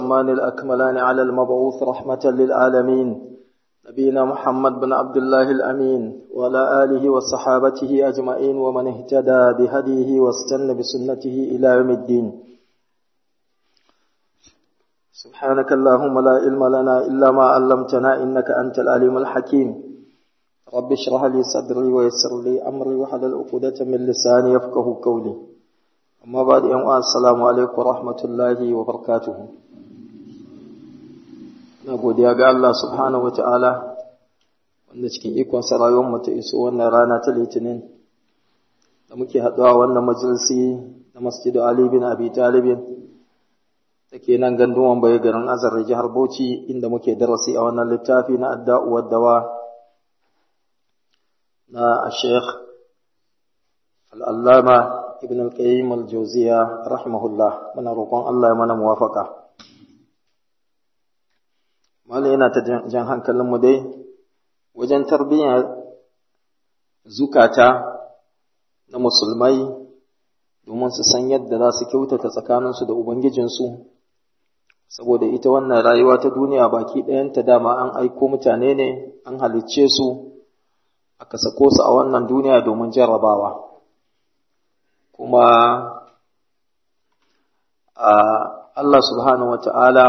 الأتمان الأكملان على المبعوث رحمة للعالمين نبينا محمد بن عبد الله الأمين وعلى آله وصحابته أجمعين ومن اهتدى بهديه واستنى بسنته إلى يوم الدين سبحانك اللهم لا علم لنا إلا ما علمتنا إنك أنت العليم الحكيم رب اشرح لي صدري ويسر لي أمري وحلل عقدة من لساني يفقه قولي أما بعد يوم السلام عليكم ورحمة الله وبركاته na godiya ga Allah subhanahu wata'ala wanda cikin ikon rayuwar mu ta iso wannan rana ta litinin da muke haɗuwa wannan majalisi na masjidu Ali bin Abi Talib da ke nan gandun wambaye garin Azar jihar Bauchi inda muke darasi a wannan littafi na adda'u waddawa na Sheikh Al-Allama Ibn Al-Qayyim Al-Jawziya rahimahullah muna roƙon Allah ya mana muwafaka Malam yana ta jan hankalinmu dai wajen tarbiyyar zukata na musulmai domin su san yadda za su kyautata tsakaninsu da Ubangijinsu, saboda ita wannan rayuwa ta duniya baki ɗayanta dama an aiko mutane ne, an halicce su, aka sako su a wannan duniya domin jarrabawa. Kuma Allah subhanahu wa ta'ala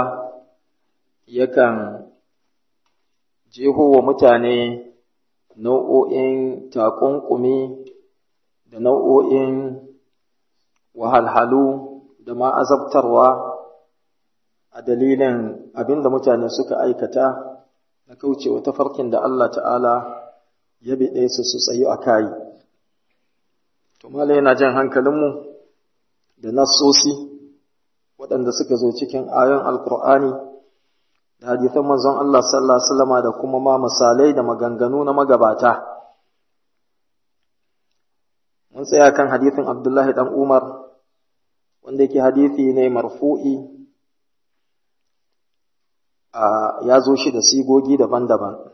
yakan jeho wa mutane nau'o'in takunkumi da nau'o'in wahalhalu da ma azabtarwa a dalilin abin da mutane suka aikata na kaucewa tafarkin da Allah ta'ala ya biɗe su su tsayu a kayi. Tumala yana jan hankalinmu da nassosi waɗanda suka zo cikin ayon Alƙur'ani da hadithan manzon Allah sallallahu alaihi wasallama da kuma ma misalai da maganganu na magabata mun tsaya kan hadithin Abdullahi dan Umar wanda yake hadithi ne marfu'i a ya zo shi da sigogi daban-daban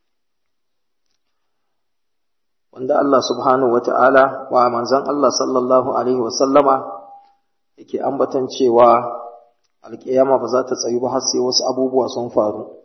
wanda Allah subhanahu wata'ala wa manzon Allah sallallahu alaihi wasallama yake ambatan cewa alƙiyama ba za ta tsayu ba har sai wasu abubuwa sun faru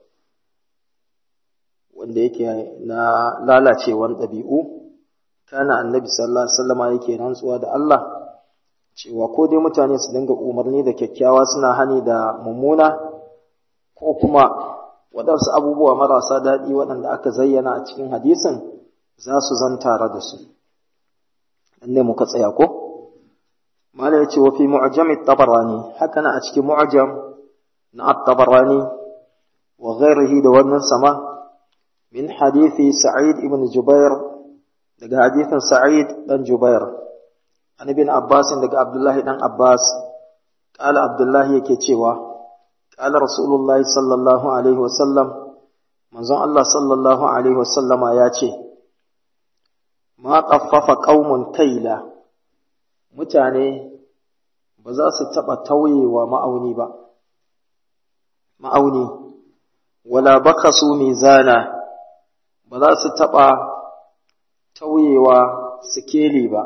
wanda yake na lalacewan ɗabi'u kana annabi sallallahu alaihi wasallama yake rantsuwa da Allah cewa ko dai mutane su dinga umarni da kyakkyawa suna hani da mummuna ko kuma waɗansu abubuwa marasa daɗi waɗanda aka zayyana a cikin hadisin za su zan tare da su ne muka tsaya ko mala ya ce wa fi mu'jam tabarani haka na a cikin mu'jam na at-tabarani wa ghairihi da wannan sama min hadithi sa'id ibn jubair daga hadithin sa'id dan jubair an ibn abbas daga abdullahi dan abbas qala abdullahi yake cewa qala rasulullahi sallallahu alaihi wasallam manzon Allah sallallahu alaihi wasallama ya ce ma qaffafa qaumun kaila mutane ba za su taɓa tauyewa ma'auni ba, ma'auni, wala baka su mizana ba za su taɓa tauyewa sikeli ba,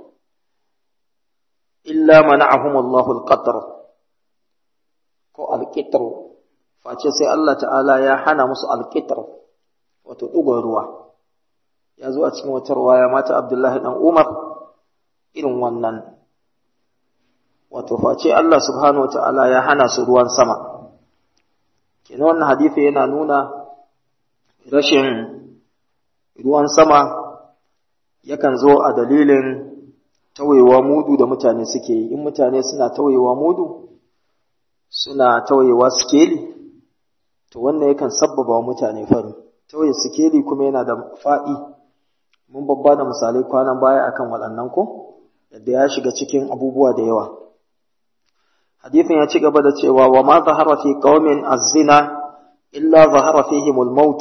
illa mana'ahum Allahul qadr ko alƙitar, face sai Allah ta'ala ya hana musu alƙitar, wato ɗugon ruwa, ya zo a cikin wata ruwaya mata Abdullahi ɗan Umar. irin wannan wato face Allah subhanahu wata'ala ya hana su ruwan sama kenan wannan hadisi yana nuna rashin ruwan sama yakan zo a dalilin tawayewa mudu da mutane suke yi in mutane suna tawayewa mudu suna tawayewa skeli to wannan yakan sabbaba wa mutane fari tawaye skeli kuma yana da faɗi mun babba da misalai kwanan baya akan waɗannan ko yadda ya shiga cikin abubuwa da yawa. Hadithin ya ci gaba da cewa wa ma zahara fi qaumin az-zina illa zahara fihim al-maut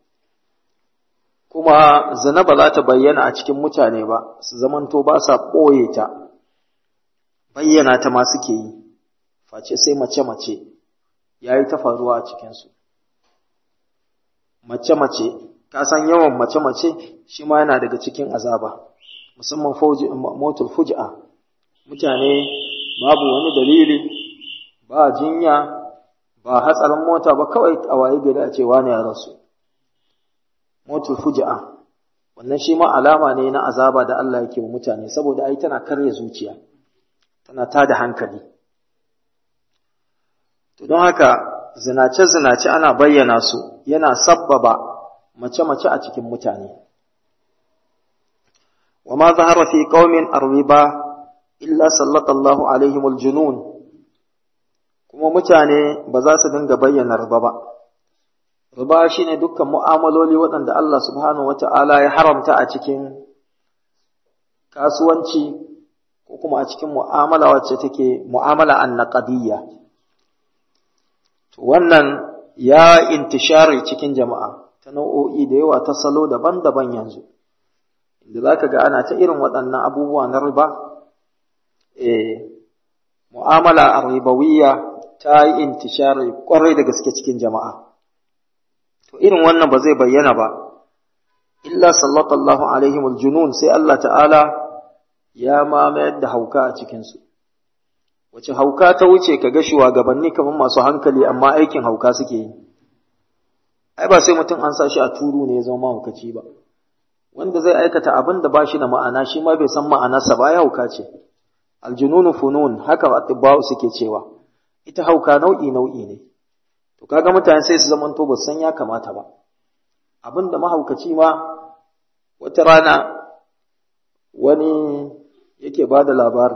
kuma zina ba za ta bayyana a cikin mutane ba su zamanto ba sa ɓoye ta bayyana ta ma suke yi face sai mace-mace ya yi ta faruwa a cikinsu mace-mace ka san yawan mace-mace shi ma yana daga cikin azaba musamman motul fuj'a mutane babu wani dalili ba jinya ba hatsarin mota ba kawai a waye gari a ce wani ya rasu motul fuja'a wannan shi ma alama ne na azaba da Allah yake wa mutane saboda ai tana karya zuciya tana tada hankali to don haka zinace zinace ana bayyana su yana sabbaba mace mace a cikin mutane wa ma zahara fi qaumin arwiba illa sallallahu alaihim aljunun kuma mutane ba za su dinga bayyana riba ba riba shine dukkan mu'amaloli waɗanda Allah subhanahu wata'ala ya haramta a cikin kasuwanci ko kuma a cikin mu'amala wacce take mu'amala annaqadiyya to wannan ya intishari cikin jama'a ta nau'o'i da yawa ta salo daban-daban yanzu inda zaka ga ana ta irin waɗannan abubuwa na riba eh mu'amala arribawiyya ta yi intishari kwarai da gaske cikin jama'a to irin wannan ba zai bayyana ba illa sallallahu alaihim aljunun sai Allah ta'ala ya mamayar da hauka a cikinsu wace hauka ta wuce ka ga shugabanni kamar masu hankali amma aikin hauka suke yi ai ba sai mutum an sa shi a turu ne ya zama mahaukaci ba wanda zai aikata abin da ba shi da ma'ana shi ma bai san ma'anarsa ba ya hauka ce aljununu funun haka atibba'u suke cewa ita hauka nau'i nau'i ne to kaga mutane sai su zamanto ba san ya kamata ba abin da mahaukaci ma wata rana wani yake ba da labari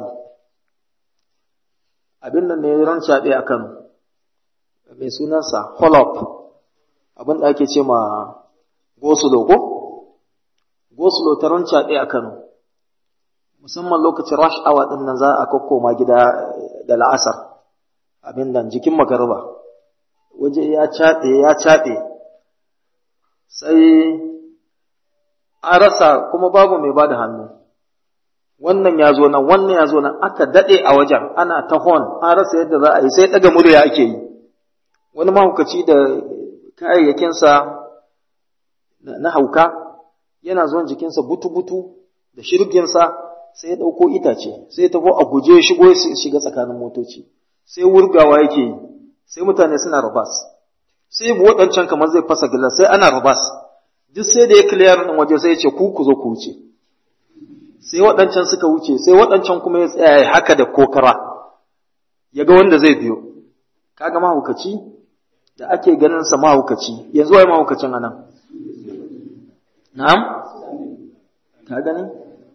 abin nan ne ran shaɗe a Kano mai sunansa holop abin da ake ce ma gosulo ko gosulo ta ran shaɗe a Kano musamman lokacin rush hour din nan za a kokkoma gida da la'asar abin nan jikin magarba waje ya caɗe ya caɗe sai an rasa kuma babu mai bada hannu wannan ya zo nan wannan ya zo nan aka daɗe a wajen ana ta hon an rasa yadda za a yi sai ɗaga murya ake yi wani mahaukaci da kayayyakinsa na hauka yana zuwan jikinsa butu-butu da shirginsa sai ya ɗauko itace sai ya tafi a guje shigo ya shiga tsakanin motoci sai wurgawa yake yi sai mutane suna rabas sai bu waɗancan kamar zai fasa gilas sai ana rabas duk sai da ya clear ɗin waje sai ya ce ku ku zo ku wuce sai waɗancan suka wuce sai waɗancan kuma ya tsaya haka da kokara ya ga wanda zai biyo kaga mahaukaci da ake ganin sa mahaukaci yanzu wai mahaukacin anan na'am ka gani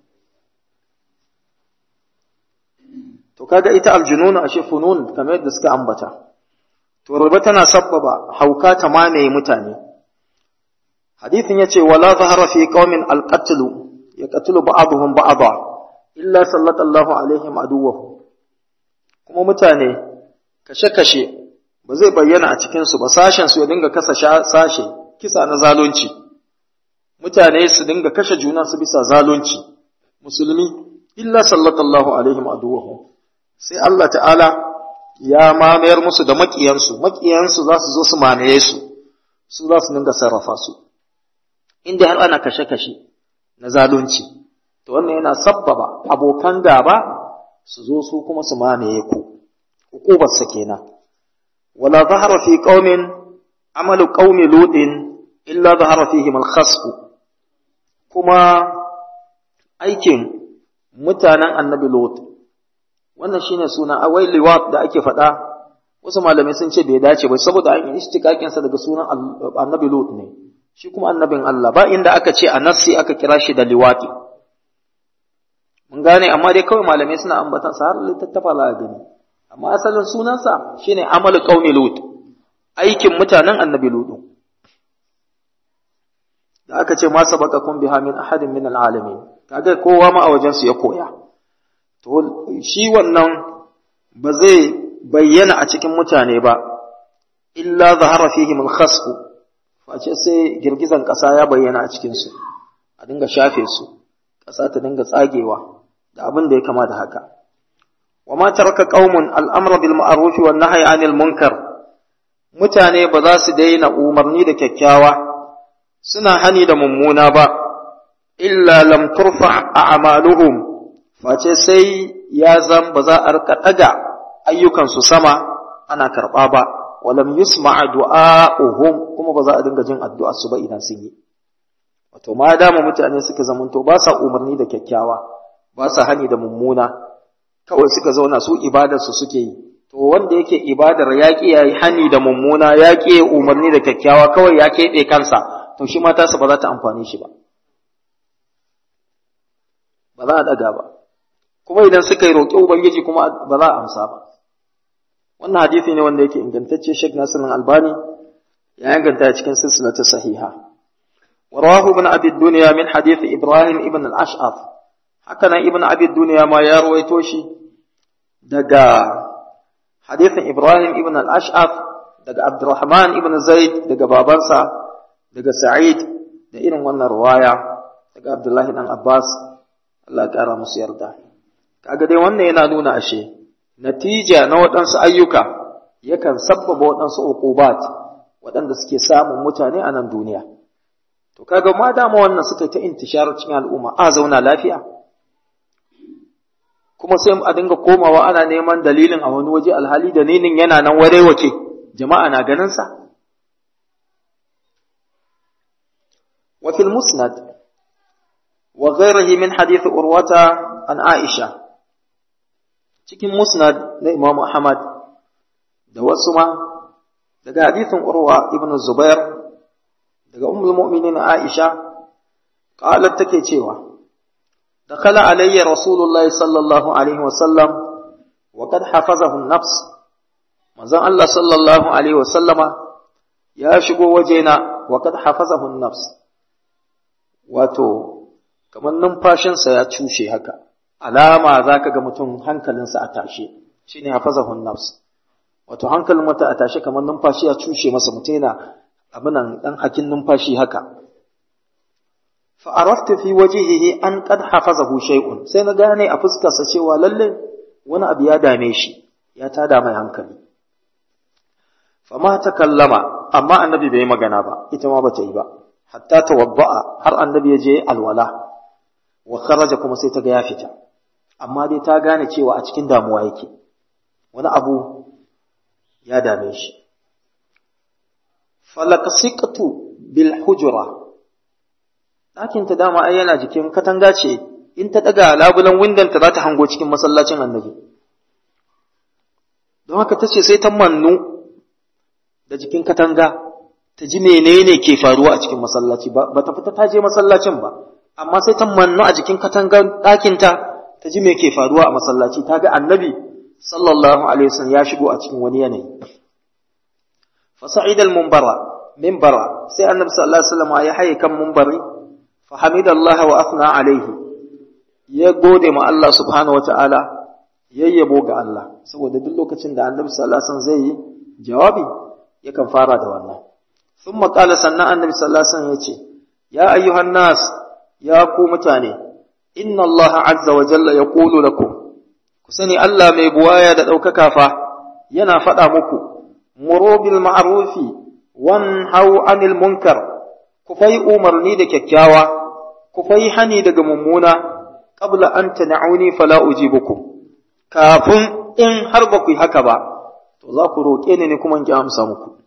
to kaga ita aljununu ashe funun kamar yadda suka ambata to riba tana sabbaba hauka ta mamaye mutane hadithin yace wala zahara fi qaumin alqatlu yaqtulu ba'dhum ba'dha illa sallallahu alaihim aduwwahu kuma mutane kashe-kashe ba zai bayyana a cikin su ba sashen su ya dinga kasa sashe kisa na zalunci mutane su dinga kashe juna su bisa zalunci musulmi illa sallallahu alaihim aduwwahu sai Allah ta'ala ya mamayar musu da maƙiyansu, maƙiyansu za su zo su mamaye su, su za su dinga sarrafa su, inda har ana kashe-kashe na zalunci, to wannan yana sabbaba abokan gaba su zo su kuma su mamaye ku, hukubarsa kenan. Wala zahara fi qaumin amalu qaumi lutin illa zahara fihim al kuma aikin mutanen annabi Lot wannan shine suna awai liwat da ake faɗa wasu malamai sun ce bai dace ba saboda an yi istikakin sa daga sunan annabi lut ne shi kuma annabin Allah ba inda aka ce a nassi aka kira shi da liwati mun gane amma dai kawai malamai suna ambatan sa har littattafa la gani amma asalin sunansa shine amal qaumi lut aikin mutanen annabi lut da aka ce ma sabaqakum biha min ahadin min alalamin kaga kowa ma a wajen su ya koya to shi wannan ba zai bayyana a cikin mutane ba illa zahara fihim al-khasf face sai girgizan ƙasa ya bayyana a cikin su a dinga shafe su ƙasa ta dinga tsagewa da abin da ya kama da haka wa ma taraka qaumun al-amra bil ma'ruf wan nahyi 'anil munkar mutane ba za su daina umarni da kyakkyawa suna hani da mummuna ba illa lam turfa a'maluhum face sai ya zan ba za a rika ɗaga ayyukansu sama ana karɓa ba wa lam yusma'a du'a'uhum kuma ba za a dinga jin addu'a su ba idan sun yi wato ma dama mutane suka zamanto ba sa umarni da kyakkyawa ba sa hani da mummuna kawai suka zauna su ibadar su suke yi to wanda yake ibadar ya ki yayi hani da mummuna ya ki umarni da kyakkyawa kawai ya keɓe kansa to shi ma tasa ba za ta amfane shi ba ba za a daga ba kuma idan suka yi roƙi ubangiji kuma ba za a amsa ba wannan hadisi ne wanda yake ingantacce Sheikh Nasir Albani ya inganta cikin silsilatu sahiha ورواه ابن أبي الدنيا من حديث إبراهيم ابن الأشعث هكذا ابن أبي الدنيا ما يروي توشي دقا حديث إبراهيم ابن الأشعث دقا عبد الرحمن ابن زيد دقا بابنسا دقا سعيد da irin wannan ruwaya daga Abdullahi dan Abbas Allah ya kara musu yarda kaga dai wannan yana nuna ashe natija na waɗansu ayyuka yakan sabbaba waɗansu uqubat waɗanda suke samun mutane a nan duniya to kaga ma dama wannan suka ta intishar cikin al'umma a zauna lafiya kuma sai a dinga komawa ana neman dalilin a wani waje alhali dalilin yana nan ware wace jama'a na ganin sa wa fil musnad wa ghayrihi min hadith urwata an aisha cikin musnad na imam ahmad da wasu ma daga hadithin urwa ibn zubair daga ummul mu'minin Aisha qalat take cewa dakhala alayya rasulullah sallallahu alaihi wa sallam wa kad hafazahu an-nafs manzon Allah sallallahu alaihi wa sallama ya shigo wajena wa kad hafazahu an-nafs wato kamar numfashinsa ya cushe haka alama zaka ga mutum hankalinsa a tashe shine hafazahu an-nafs wato hankalin mutum a tashe kamar numfashi ya cushe masa mutum yana abinan ɗan hakin numfashi haka. Fa'arafta fi wajihihi an qad hafazahu shay'un sai na gane a fuskarsa cewa lalle wani abu ya dame shi ya tada mai hankali. Fama ta kallama amma annabi bai magana ba ita ma bata yi ba hatta tawadda'a har annabi ya je alwala wa kharaja kuma sai ta ga ya fita amma dai ta gane cewa a cikin damuwa yake wani abu ya dame shi falakasiqtu bil hujra ɗakin ta dama ai yana jikin katanga ce in ta daga labulan windon ta za ta hango cikin masallacin annabi don haka ta ce sai ta mannu da jikin katanga ta ji menene ke faruwa a cikin masallaci ba ta fita ta je masallacin ba amma sai ta mannu a jikin katangar ɗakin ta ta ji me ke faruwa a masallaci ta ga annabi sallallahu alaihi wasallam ya shigo a cikin wani yanayi فصعد المنبر منبر سي النبي صلى الله عليه وسلم يا حي كم منبري فحمد الله واثنى عليه ya gode ma Allah subhanahu wataala yayyabo ga Allah saboda duk lokacin da annabi sallallahu alaihi wasallam zai yi jawabi yakan fara da wannan thumma qala sannan annabi sallallahu alaihi wasallam yace ya ayyuhan nas ya ku mutane inna Allah azza wa jalla yaqulu lakum ku sani Allah mai buwaya da ɗaukaka fa yana faɗa muku muro bil ma'rufi wanhau anil munkar ku fai umarni da kyakkyawa ku fai hani daga mummuna qabla an tan'uni fala ujibukum kafin in har ba ku yi haka ba to za ku roƙe ni ne kuma in ki amsa muku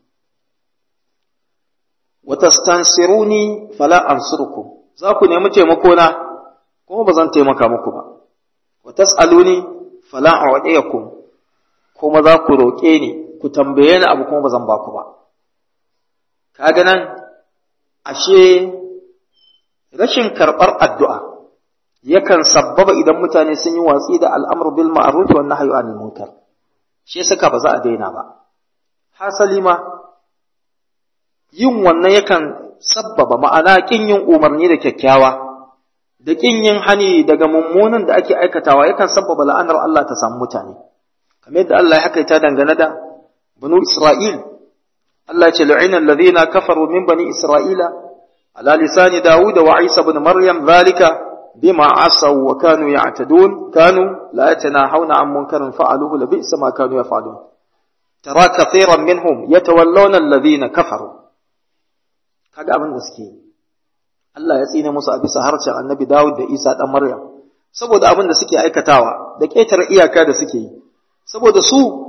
wa tastansiruni fala ansurukum za ku nemi taimako na kuma ba zan taimaka muku ba wa tas'aluni fala a'tiyakum kuma za ku roƙe ni ku tambaye ni abu kuma ba zan ba ku ba kaga nan ashe rashin karɓar addu'a yakan sabbaba idan mutane sun yi watsi da al'amru bil ma'ruf wa nahyu anil munkar shi saka ba za a daina ba hasali ma yin wannan yakan sabbaba ma'ana kin yin umarni da kyakkyawa da kin yin hani daga mummunan da ake aikatawa yakan sabbaba la'anar Allah ta samu mutane kamar yadda Allah ya hakaita dangane da banu Isra'il Allah ya ce lu'ina alladhina kafaru min bani Isra'ila ala lisani Dawud wa Isa ibn Maryam zalika bima asaw wa kanu ya'tadun kanu la yatanahawna an munkarin fa'aluhu la bi'sa ma kanu yaf'alun tara kathiran minhum yatawallawna alladhina kafaru kaga abin da suke yi Allah ya tsine musu a bisa harshen annabi Dawud da Isa ɗan Maryam, saboda abin da suke aikatawa da ƙetare iyaka da suke yi, saboda su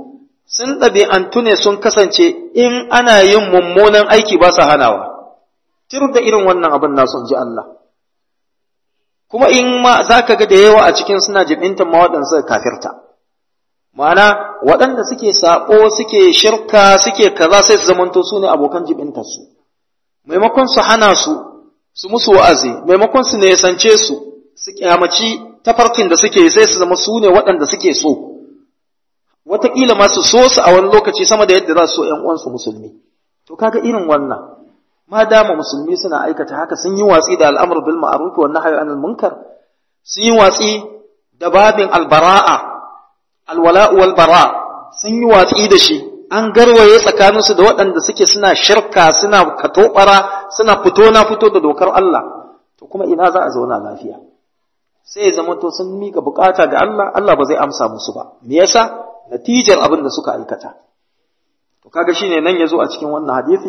sun ɗabi'antu ne sun kasance in ana yin mummunan aiki ba sa hanawa, tir da irin wannan abin nasu ji Allah. Kuma in ma za ka ga da yawa a cikin suna jibintan ma waɗansu kafirta. Ma'ana waɗanda suke saɓo, suke shirka, suke kaza sai su zamanto su ne abokan jibintarsu. Maimakon su hana su, su musu wa'azi, maimakon su nesance su, su kyamaci tafarkin da suke sai su zama su ne waɗanda suke so. wataƙila ma su so su a wani lokaci sama da yadda za su so ‘yan uwansu musulmi. To kaga irin wannan, ma dama musulmi suna aikata haka sun yi watsi da al'amur bil ma'ruf wa nahyi anil munkar, sun yi watsi da babin albara'a, alwala'u wal bara, sun yi watsi da shi, an garwaye tsakaninsu da waɗanda suke suna shirka, suna katobara, suna fito na fito da dokar Allah. To kuma ina za a zauna lafiya. Sai ya zama to sun mika bukata ga Allah, Allah ba zai amsa musu ba. Me yasa? natijar abin da suka aikata. To kaga shine nan yazo a cikin wannan hadisi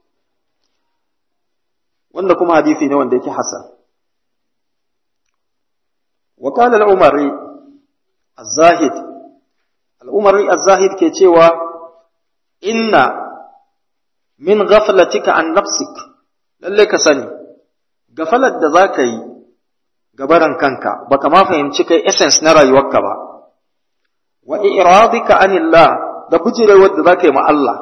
wanda kuma hadisi ne wanda yake hasan. Wa qala al-Umari az-Zahid al-Umari az-Zahid ke cewa inna min ghaflatika an nafsik lalle ka sani gafalar da zaka yi gabaran kanka baka ma fahimci kai essence na rayuwarka ba wa iradika anillah da bujirewar da zaka yi ma Allah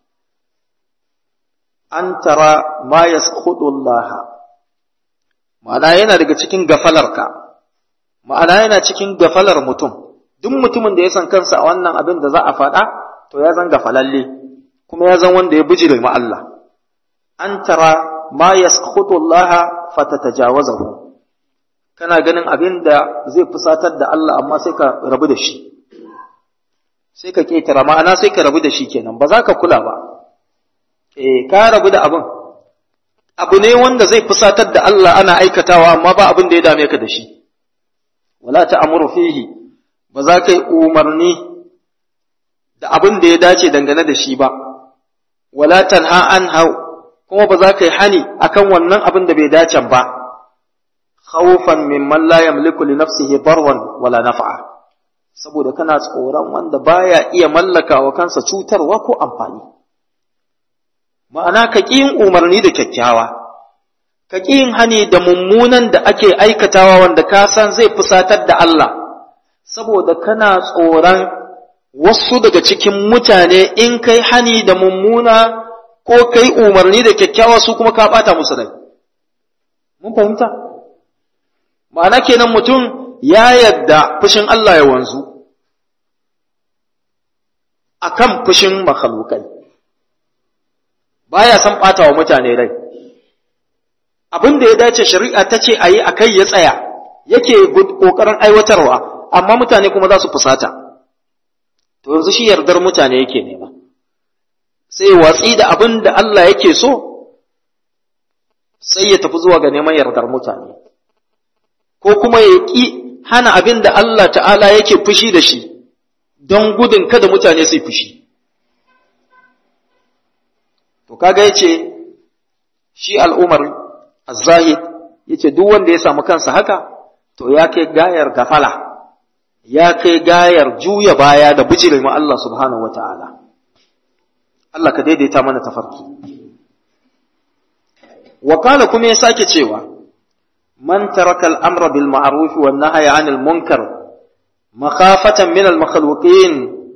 an tara ma yaskhudu Allah ma'ana yana daga cikin gafalarka ma'ana yana cikin gafalar mutum duk mutumin da ya san kansa a wannan abin da za a faɗa to ya zan gafalalle kuma ya zan wanda ya bujire ma Allah an tara ma yaskhudu Allah fatatajawazahu kana ganin abin da zai fusatar da Allah amma sai ka rabu da shi sai ka ƙetara ma'ana sai ka rabu da shi kenan ba za ka kula ba eh ka rabu da abin abu ne wanda zai fusatar da Allah ana aikatawa amma ba abin da ya dame ka da shi wala ta'muru fihi ba za ka yi umarni da abin da ya dace dangane da shi ba wala tanha anha kuma ba za ka yi hani akan wannan abin da bai dace ba khawfan mimman la yamliku li nafsihi darwan wala naf'a saboda kana tsoron wanda baya iya mallaka wa kansa cutarwa ko amfani ma'ana ka ƙi yin umarni da kyakkyawa ka ƙi yin hani da mummunan da ake aikatawa wanda ka san zai fusatar da Allah saboda kana tsoron wasu daga cikin mutane in kai hani da mummuna ko kai umarni da kyakkyawa su kuma ka ɓata musu rai mun fahimta ma'ana kenan mutum ya yadda fushin Allah ya wanzu akan fushin makhalukai baya san ɓata wa mutane rai abin da ya dace shari'a ta ce a yi a kai ya tsaya yake ƙoƙarin aiwatarwa amma mutane kuma za su fusata to yanzu shi yardar mutane yake nema sai watsi da abin da Allah yake so sai ya tafi zuwa ga neman yardar mutane ko kuma ya ƙi hana abin da Allah ta'ala yake fushi da shi don gudun kada mutane su fushi. To kaga ya ce, shi al'umar zahid ya ce duk wanda ya samu kansa haka, to ya kai gayar gafala, ya kai gayar juya baya da bijirin ma Allah subhanahu wa ta'ala. Allah ka daidaita mana tafarki. Wakala kuma ya sake cewa, من ترك الأمر بالمعروف والنهي عن المنكر مخافة من المخلوقين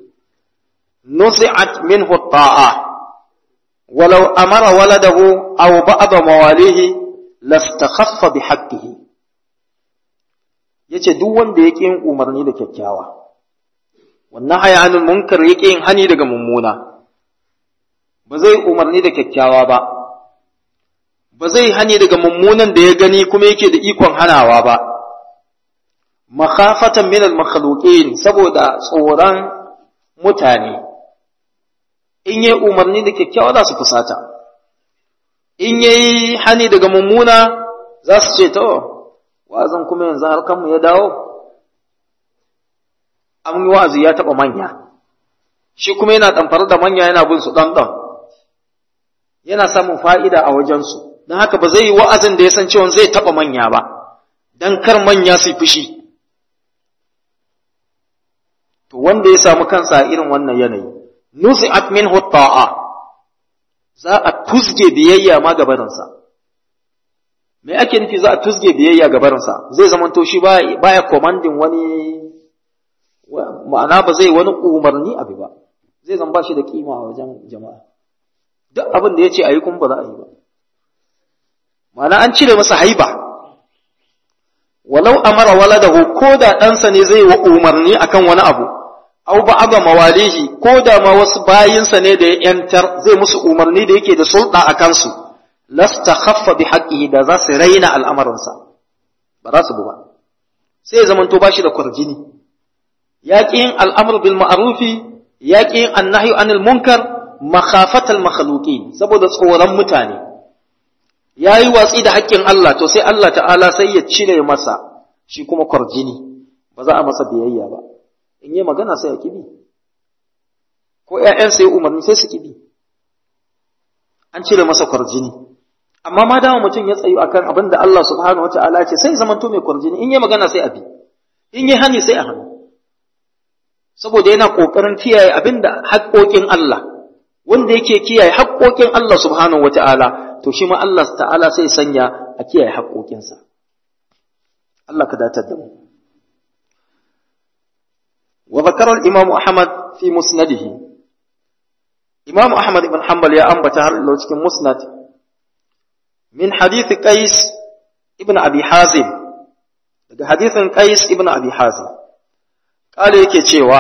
نزعت منه الطاعة ولو أمر ولده أو بعض مواليه لاستخف بحقه yace duk wanda yake yin umarni da kyakkyawa wannan haya anil munkar yake yin hani daga mummuna ba zai umarni da kyakkyawa ba ba zai hani daga mummunan da ya gani kuma yake da ikon hanawa ba makhafatan min al-makhluqin saboda tsoron mutane in yi umarni da kyakkyawa za su fusata in yayi hani daga mummuna za su ce to wazan kuma yanzu har kanmu ya dawo an yi wa'azi ya taɓa manya shi kuma yana ɗamfar da manya yana bin su ɗan yana samun fa'ida a wajensu don haka ba zai yi wa'azin da ya san cewa zai taɓa manya ba don kar manya su fushi to wanda ya samu kansa a irin wannan yanayi nuzi'at minhu ta'a za a tuzge biyayya ma gabarinsa me ake nufi za a tuzge biyayya gabarinsa zai zama to shi baya commanding wani ma'ana ba zai wani umarni abu ba zai zama ba shi da kima a wajen jama'a duk abin da ya ce a yi kuma ba za a yi ba ma'ana an cire masa haiba walau amara waladahu ko da ɗansa ne zai wa umarni akan wani abu aw ba'da mawalihi ko da ma wasu bayinsa ne da ya yantar zai musu umarni da yake da sulɗa a kansu lasta khaffa bi haqqihi da za su raina al'amarinsa ba za su bu ba sai ya zamanto ba shi da kwarjini ya ƙi yin al'amur bil ma'arufi ya ƙi yin annahyu anil munkar makhafatal makhluqin saboda tsoron mutane ya yi watsi da haƙƙin Allah to sai Allah ta'ala sai ya cire masa shi kuma kwarjini ba za a masa biyayya ba in yi magana sai a kibi ko ‘ya'yan sai umarni sai su kibi an cire masa kwarjini amma ma dama mutum ya tsayu akan abin da Allah subhanahu wata'ala ce sai zamanto mai kwarjini in yi magana sai a bi in yi hani sai a hannu saboda yana ƙoƙarin kiyaye abin da haƙoƙin Allah wanda yake kiyaye haƙoƙin Allah subhanahu wata'ala to shi ma Allah ta'ala sai sanya a kiyaye haƙoƙinsa Allah ka datar da mu وذكر الإمام أحمد في مسنده إمام أحمد بن حنبل يا أنبت لو cikin مسند من حديث قيس ابن أبي حازم daga hadithin Qais ibn Abi Hazim kale yake cewa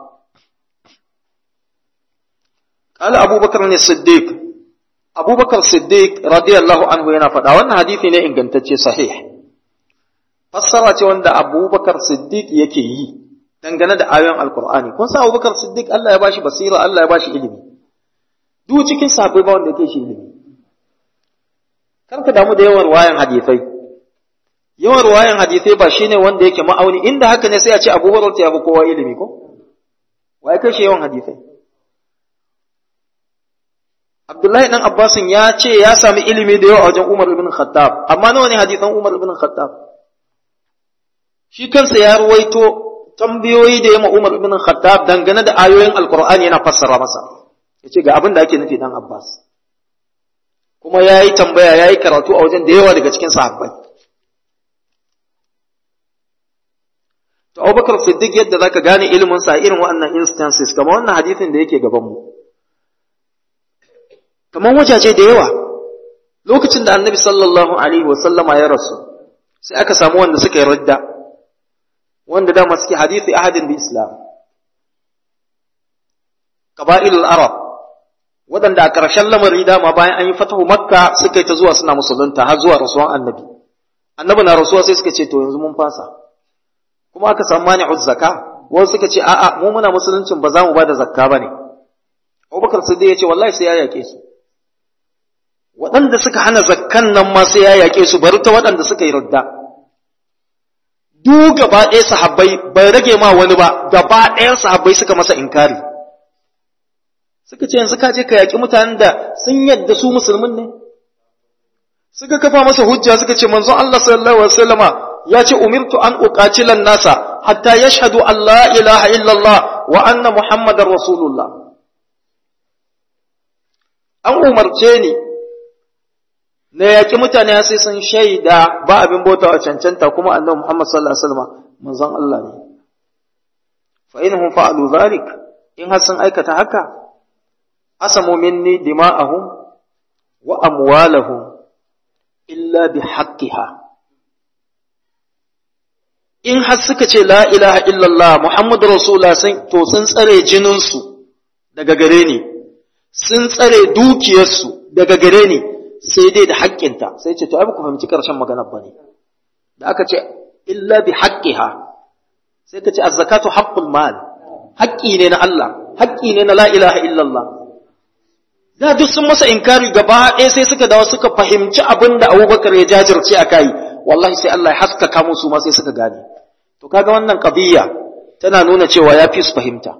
kala Abu Bakar ne Siddiq Abu Bakar Siddiq radiyallahu anhu yana faɗa wannan hadithi ne ingantacce sahih fassara ce wanda Abu Bakar Siddiq yake yi dangane da ayoyin alkur'ani kun sa abubakar siddiq Allah ya bashi basira Allah ya bashi ilimi duk cikin sahabbai ba wanda yake shi ilimi kar ka damu da yawan ruwayan hadisai yawan ruwayan hadisai ba shine wanda yake ma'auni inda haka ne sai a ce Abu Hurairah ya fi kowa ilimi ko wai kai shi yawan hadisai Abdullahi dan Abbasin ya ce ya sami ilimi da yawa a wajen Umar ibn Khattab amma nawa ne hadisan Umar ibn Khattab shi kansa ya ruwaito tambayoyi da yamma Umar ibn Khattab dangane da ayoyin Alkur'ani yana fassara masa yace ga abin da ake nufi dan Abbas kuma yayi tambaya yayi karatu a wajen da yawa daga cikin sahabbai to Abubakar Siddiq yadda zaka gane ilimin sa irin waɗannan instances kamar wannan hadisin da yake gaban mu kamar wajaje da yawa lokacin da Annabi sallallahu alaihi wa sallama ya rasu sai aka samu wanda suka yi radda wanda dama suke hadisi ahadin bi islam qaba'ilul arab waɗanda a ƙarshen lamari dama bayan an yi fatahu makka suka yi ta zuwa suna musulunta har zuwa rasuwan annabi annabi na rasuwa sai suka ce to yanzu mun fasa kuma aka samu mani'uz zakka wasu suka ce a'a mu muna musuluncin ba za mu bada zakka bane Abubakar Siddiq ya ce wallahi sai ya yake su waɗanda suka hana zakkan nan ma sai ya yake su bari ta waɗanda suka yi radda duk gaba ɗaya sahabbai bai rage ma wani ba gaba ɗayan sahabbai suka masa inkari suka ce yanzu ka je ka yaƙi mutanen da sun yadda su musulmin ne suka kafa masa hujja suka ce manzon Allah sallallahu alaihi wasallama ya ce umirtu an uqatilan nasa hatta yashhadu an la ilaha illallah wa anna muhammadar rasulullah an umarce ni na yaƙi mutane sai sun shaida ba abin bauta a cancanta kuma annabi Muhammad sallallahu alaihi wasallam manzon Allah ne fa inhum fa'alu zalik in har sun aikata haka asamu minni dima'ahum wa amwalahum illa bi haqqiha in har suka ce la ilaha illallah muhammadu rasulullah sun to sun tsare jininsu daga gare ni sun tsare dukiyarsu daga gare ni sai dai da haƙƙinta sai ce to ai ku fahimci ƙarshen maganar ba ne da aka ce illa bi haqqiha sai ka ce az-zakatu haqqul mal haƙƙi ne na Allah haƙƙi ne na la ilaha illallah da duk sun masa inkari gaba ɗaya sai suka dawo suka fahimci abin da Abubakar ya jajirce a kai wallahi sai Allah ya haskaka musu ma sai suka gane to kaga wannan qadiyya tana nuna cewa ya fi su fahimta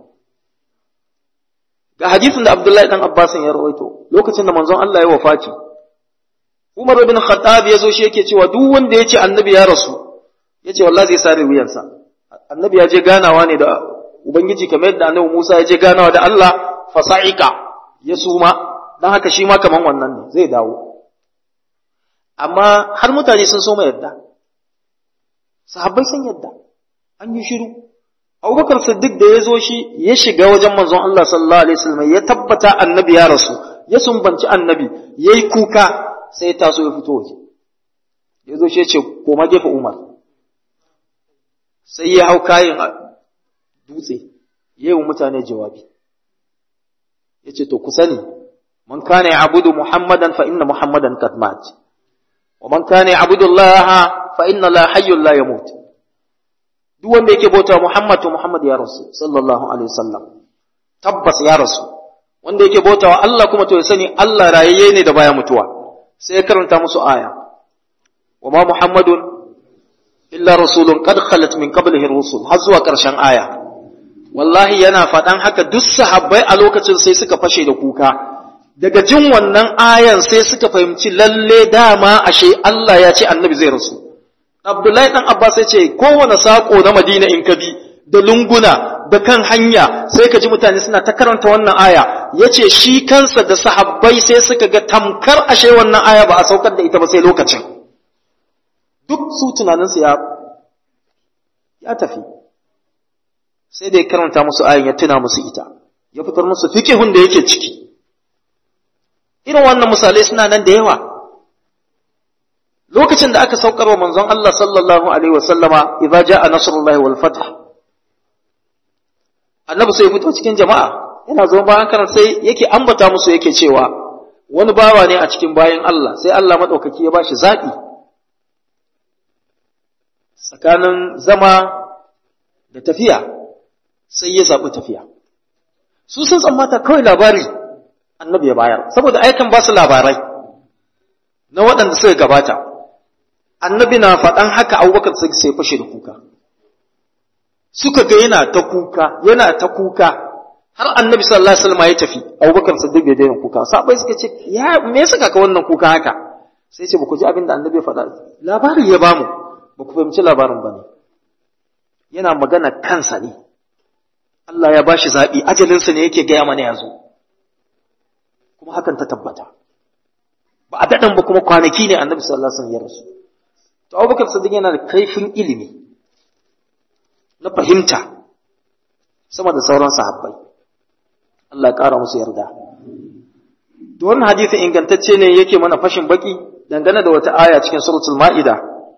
ga hadisin da Abdullahi dan Abbas ya rawaito lokacin da manzon Allah ya wafati Umar ibn Khattab ya zo shi yake cewa duk wanda ya ce annabi ya rasu ya ce wallahi zai sare wuyansa annabi ya je ganawa ne da ubangiji kamar yadda annabi Musa ya je ganawa da Allah fasa'ika ya suma dan haka shi ma kaman wannan ne zai dawo amma har mutane sun so mai yadda sahabbai sun yadda an yi shiru abubakar siddiq da ya zo shi ya shiga wajen manzon Allah sallallahu alaihi wasallam ya tabbata annabi ya rasu ya sumbanci annabi yayi kuka sai ya taso ya fito waje ya zo shi ya ce koma gefe umar sai ya hau kayan dutse ya yi wa mutane jawabi ya ce to ku sani man kana ya abudu muhammadan fa inna muhammadan kad mat wa man kana ya abudu allaha fa inna la hayyun la yamut duk wanda yake bauta Muhammad to Muhammad ya rasu sallallahu alaihi wasallam tabbas ya rasu wanda yake bauta wa Allah kuma to ya sani Allah rayayye ne da baya mutuwa sai ya karanta musu aya wa ma Muhammadun illa rasulun qad khalat min qablihi rusul har zuwa karshen aya wallahi yana faɗan haka duk sahabbai a lokacin sai suka fashe da kuka daga jin wannan ayan sai suka fahimci lalle dama ashe Allah ya ce annabi zai rasu Abdullahi ɗan Abbas ya ce kowane saƙo na Madina in ka bi da lunguna da kan hanya sai ka ji mutane suna ta karanta wannan aya ya ce shi kansa da sahabbai sai suka ga tamkar ashe wannan aya ba a saukar da ita ba sai lokacin duk su tunaninsu ya ya tafi sai da ya karanta musu ayan ya tuna musu ita ya fitar musu fikihun da yake ciki irin wannan misalai suna nan da yawa lokacin da aka saukar wa manzon Allah sallallahu alaihi wasallama idza jaa nasrullahi wal fath annabi sai fito cikin jama'a yana zo bayan karan sai yake ambata musu yake cewa wani bawa ne a cikin bayan Allah sai Allah madaukaki ya bashi zabi tsakanin zama da tafiya sai ya zabi tafiya su sun tsammata kawai labari annabi ya bayar saboda aikan ba su labarai na waɗanda suka gabata annabi na faɗan haka abubakar sai sai fashe da kuka suka ga yana ta kuka yana ta kuka har annabi sallallahu alaihi wasallam ya tafi abubakar siddiq bai daina kuka sabai suka ce ya me yasa ka wannan kuka haka sai ce ba ku ji abin da annabi ya faɗa labari ya bamu ba ku fahimci labarin ba ne yana magana kansa ne Allah ya bashi zaɓi ajalinsa ne yake gaya mana ya zo kuma hakan ta tabbata ba a daɗin ba kuma kwanaki ne annabi sallallahu alaihi wasallam ya rasu to abubakar sadiq yana da kaifin ilimi na fahimta sama da sauran sahabbai Allah ya ƙara musu yarda to wannan hadisi ingantacce ne yake mana fashin baki dangane da wata aya cikin suratul ma'ida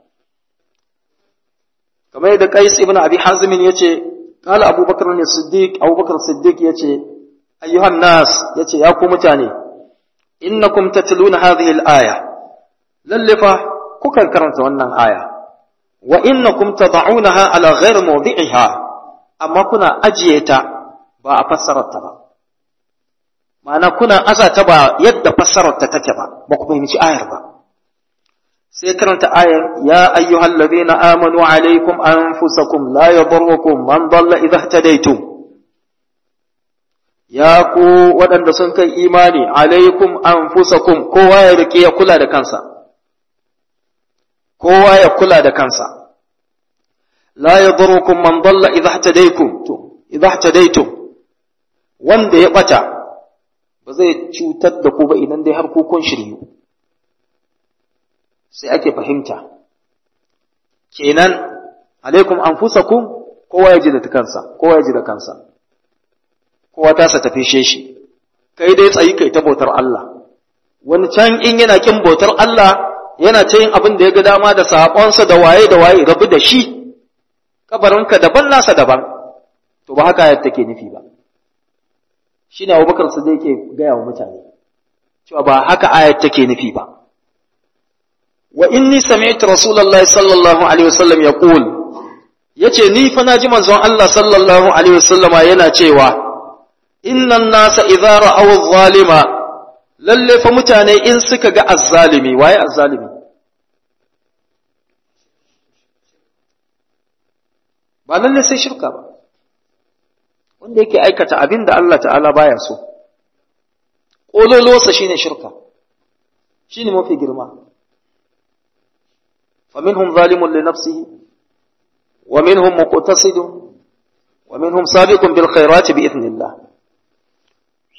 kamar yadda Qais ibn Abi Hazim yace qala Abu Bakar ne Siddiq Abu Bakar Siddiq yace ayyuhan nas yace ya ku mutane innakum tatluna hadhihi al-aya lalle fa kukan karanta wannan aya wa innakum tad'unaha ala ghairi mawdi'iha amma kuna ajiye ta ba a fassarar ta ba ma'ana kuna aza ta ba yadda fassarar ta take ba ba ku fahimci ayar ba sai karanta ayar ya ayyuhal ladina amanu alaikum anfusakum la yadurrukum man dalla idha ihtadaytum ya ku waɗanda sun kai imani alaikum anfusakum kowa ya rike ya kula da kansa kowa ya kula da kansa la yadurrukum man dalla idha ihtadaytum to idha ihtadaytum wanda ya bata ba zai cutar da ku ba idan dai har ku kun shiryu sai ake fahimta kenan alaikum anfusakum kowa ya ji da kansa kowa ya ji da kansa kowa ta sa tafi shi kai dai tsayi kai ta bautar Allah wani can in yana kin bautar Allah yana ta yin abin da ya ga dama da saƙonsa da waye da waye rabu da shi kabarinka daban nasa daban to ba haka ayat take nufi ba shine Abubakar su yake gaya wa mutane cewa ba haka ayat take nufi ba wa inni sami'tu rasulullahi sallallahu alaihi wasallam yaqul yace ni fa naji manzon Allah sallallahu alaihi wasallama yana cewa innan nasa idza ra'aw adh-dhalima lalle fa mutane in suka ga azzalimi waye azzalimi ba lalle sai shirka ba wanda yake aikata abin da Allah ta'ala baya so ƙololosa shine shirka shine mafi girma faminhum zalimun li nafsihi wa minhum muqtasidun wa minhum sabiqun bil khairati bi idhnillah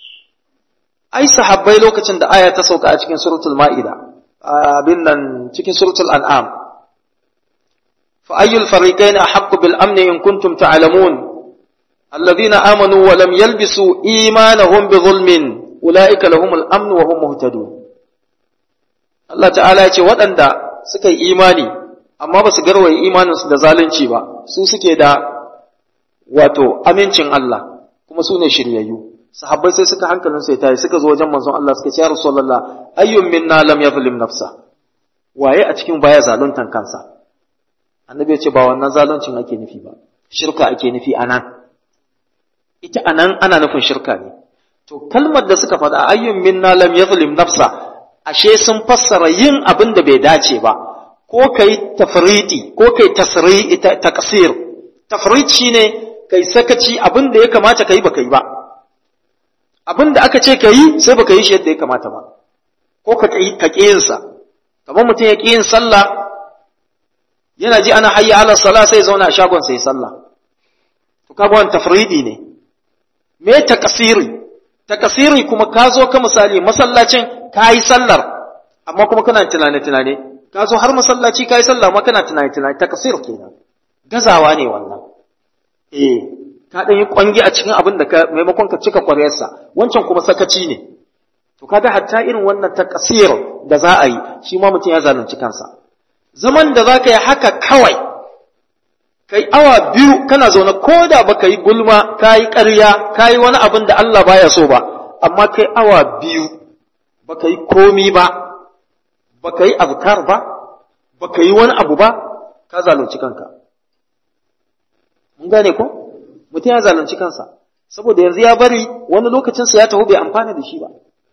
ai sahabbai lokacin da aya ta sauka a cikin suratul ma'ida abin nan cikin suratul an'am fa ayyul fariqain ahaqqu bil amni in kuntum ta'lamun alladhina amanu wa lam yalbisu imanahum bi zulmin ulaika lahumul amn wa hum muhtadun Allah ta'ala ya ce waɗanda suka yi imani amma ba su garwaye imaninsu da zalunci ba su suke da wato amincin Allah kuma su ne shiryayyu sahabbai sai suka hankalin sai tayi suka zo wajen manzon Allah suka ce ya rasulullah ayyun minna lam yazlim nafsa waye a cikin baya zaluntan kansa annabi ya ce ba wannan zaluncin ake nufi ba shirka ake nufi anan ita anan ana nufin shirka ne to kalmar da suka faɗa ayyun minna lam yazlim nafsa ashe sun fassara yin abin da bai dace ba ko kai tafriti ko kai tasri taqsir tafrit shine kai sakaci abin da ya kamata kai ba kai ba abin da aka ce kai sai baka yi shi yadda ya kamata ba ko ka ka yin sa kamar mutum ya ƙi yin sallah yana ji ana hayya ala sala sai zauna a shagon sai sallah to kaga wannan tafridi ne me takasiri takasiri kuma ka zo ka misali masallacin ka yi sallar amma kuma kana tunane tunane ka zo har masallaci ka yi sallah amma kana tunane tunane takasir kenan gazawa ne wannan eh ka dan yi kwangi a cikin abin da ka maimakon ka cika kwaryarsa wancan kuma sakaci ne to kaga hatta irin wannan takasir da za a yi shi ma mutum ya zalunci kansa zaman da za ka yi haka kawai kai awa biyu kana zaune ko da baka yi gulma ka yi ƙarya ka yi wani abin da Allah baya so ba amma kai awa biyu baka yi komi ba baka yi azkar ba baka yi wani abu ba ka zalunci kanka mun gane ko mutum ya zalunci kansa saboda yanzu ya bari wani lokacinsa ya taho bai amfana da shi ba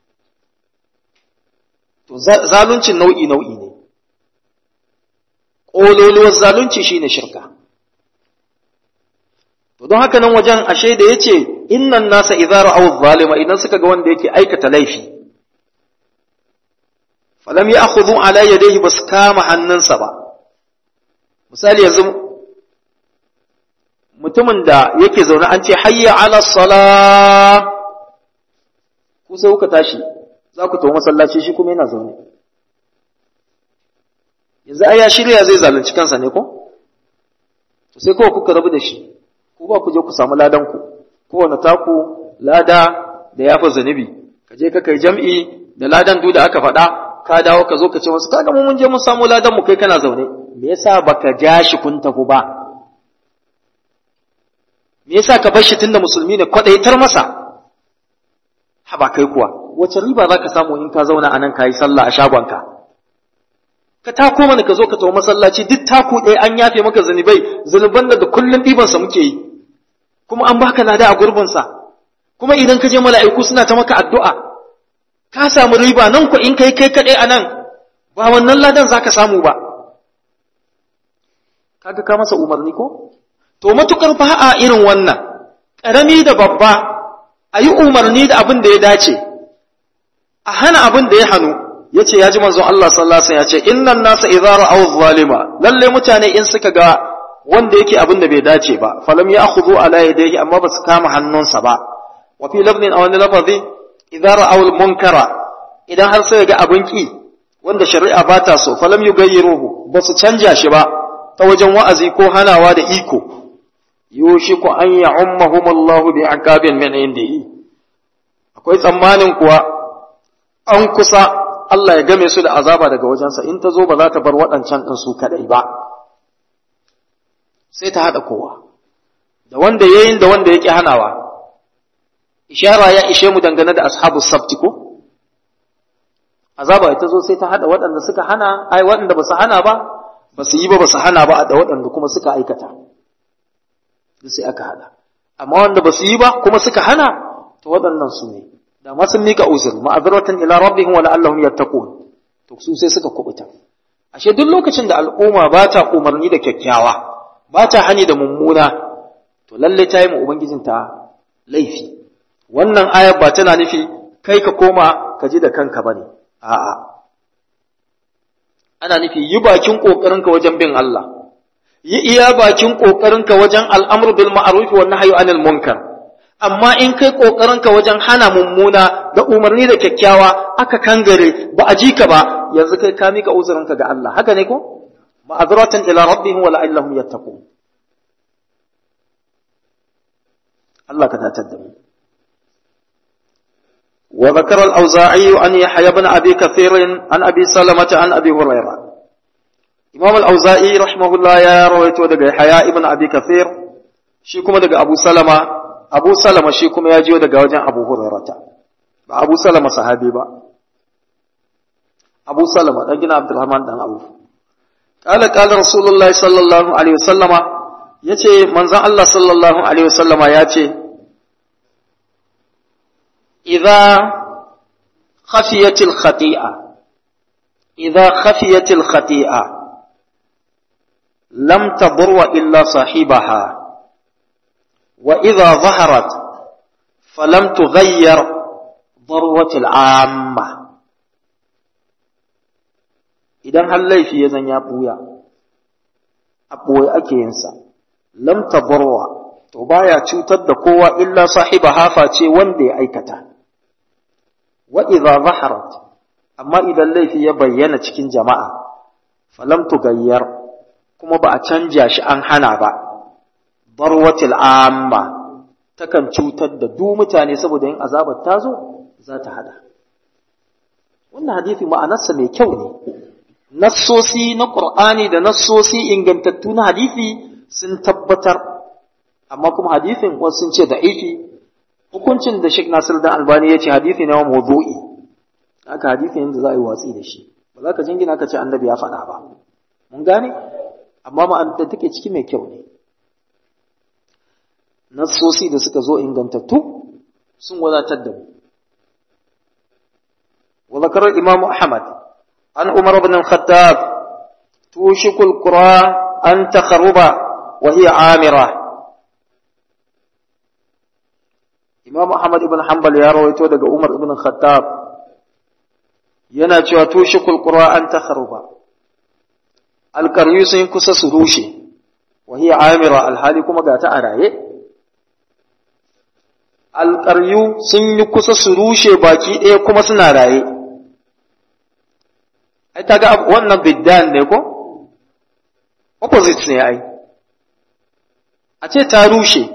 to zaluncin nau'i nau'i ne ƙololuwar zalunci shine shirka to don haka nan wajen ashe da yace innan nasa idza ra'aw zalima idan suka ga wanda yake aikata laifi falam ya'khudhu ala yadayhi bas kama hannunsa ba misali yanzu mutumin da yake zaune an ce hayya ala salah ku sai kuka tashi za ku tafi masallaci shi kuma yana zaune yanzu ai ya shirya zai zalunci kansa ne ko to sai kawai kuka rabu da shi ko ba ku je ku samu ladan ku kowane taku lada da yafa zanubi ka je ka kai jam'i da ladan du da aka faɗa ka dawo ka zo ka ce wasu kaga mu mun je mun samu ladan mu kai kana zaune me yasa baka ja shi kun tafi ba me yasa ka bar shi tunda musulmi ne kwadaitar masa haba kai kuwa wace riba za ka samu in ka zauna a nan ka yi sallah a shagonka ka tako mana ka zo ka tawo masallaci duk taku ɗaya an yafe maka zunubai zunuban da kullum ɗibansa muke yi kuma an baka lada a gurbinsa kuma idan ka je mala'iku suna ta maka addu'a ka samu riba nan ku in kai kai kaɗai a nan ba wannan ladan za ka samu ba kaga ka masa umarni ko to matukar ba a irin wannan ƙarami da babba a yi umarni da abin da ya dace a hana abin da ya hannu ya ce ya ji manzon Allah sallallahu alaihi ya ce innan nasa idza ra'aw zalima lalle mutane in suka ga wanda yake abin da bai dace ba falam ya'khudhu ala yadayhi amma ba su kama hannunsa ba wa fi lafzin aw wani lafazi idza ra'aw munkara idan har sai ga abin ki wanda shari'a ba ta so falam yugayyiruhu ba su canja shi ba ta wajen wa'azi ko hanawa da iko yushiku an ya'ummahum Allahu bi aqabin min indihi akwai tsammanin kuwa an kusa Allah ya game su da azaba daga wajensa in ta zo ba za ta bar waɗancan ɗin su kaɗai ba sai ta haɗa kowa da wanda yayin da wanda yake hanawa ishara ya ishe mu dangane da ashabu sabti ko azaba ita zo sai ta haɗa waɗanda suka hana ai waɗanda ba su hana ba ba su yi ba ba su hana ba da waɗanda kuma suka aikata sai aka hada amma wanda ba su yi ba kuma suka hana to waɗannan su ne da ma sun mika uzur ma'azratan ila rabbihim wa la'allahum yattaqun to su sai suka kubuta ashe duk lokacin da al'umma ba ta umarni da kyakkyawa ba ta hani da mummuna to lalle ta yi mu ubangijinta laifi wannan ayar ba tana nufi kai ka koma ka ji da kanka bane a'a ana nufi yi bakin kokarinka wajen bin Allah yi iya bakin ƙoƙarinka wajen al'amur bil ma'aruf wa nahyu anil munkar amma in kai ƙoƙarinka wajen hana mummuna da umarni da kyakkyawa aka kangare ba a ji ka ba yanzu kai ka mika uzurinka ga Allah haka ne ko ma'azratan ila rabbihim wa la'allahum yattaqun Allah ka datar da mu وذكر الأوزاعي عن يحيى بن أبي كثير عن أبي سلمة عن أبي هريرة إمام الأوزاعي رحمه الله يا رويته دقى يحيى بن أبي كثير شيكم دقى أبو سلمة أبو سلمة شيكم يجيو دقى وجن أبو هريرة أبو سلمة صحابي با أبو سلمة دقى عبد الرحمن دان أبو قال قال رسول الله صلى الله عليه وسلم yace manzon Allah sallallahu alaihi wasallama ya ce إذا خفيت الخطيئة إذا خفيت الخطيئة لم تضر إلا صاحبها وإذا ظهرت فلم تغير ضروة العامة idan har laifi ya zan ya ɓuya a ɓoye ake yinsa lam tabarwa to baya cutar da kowa illa sahiba hafa ce wanda ya aikata wa idza zaharat amma idan laifi ya bayyana cikin jama'a falam tugayyar kuma ba a canja shi an hana ba barwatil amma takan cutar da duk mutane saboda yin azabar ta zo za ta hada wannan hadisi ma'anarsa mai kyau ne nassosi na qur'ani da nassosi ingantattu na hadisi sun tabbatar amma kuma hadisin wasu sun ce da'ifi hukuncin da Sheikh Nasir da Albani ya ce hadisi ne wa mawdu'i haka hadisi yanda za a yi watsi da shi ba za ka jingina ka ce annabi ya faɗa ba mun gane amma ma'anar da take ciki mai kyau ne nassosi da suka zo ingantattu sun wadatar da mu wa zakara imam Ahmad an Umar ibn al-Khattab tushikul qura an takhruba wa hiya amira Imam Ahmad ibn Hanbal ya rawaito daga Umar ibn Khattab yana cewa tushikul Qur'an takhruba alqaryu sun kusa su rushe wa hiya amira alhali kuma ga ta araye alqaryu sun yi kusa su rushe baki ɗaya kuma suna raye ai kaga wannan biddan ne ko opposite ne ai a ce ta rushe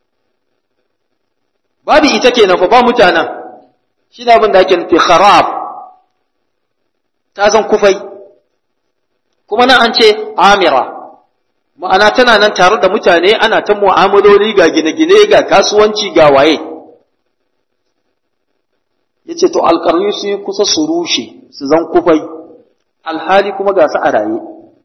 babu ita kenan fa ba mutanen shi da abin da ake nufi kharab ta zan kufai kuma nan an ce amira ma'ana tana nan tare da mutane ana ta mu'amaloli ga gine-gine ga kasuwanci ga waye yace to alƙaryu su yi kusa su rushe su zan kufai alhali kuma ga su a raye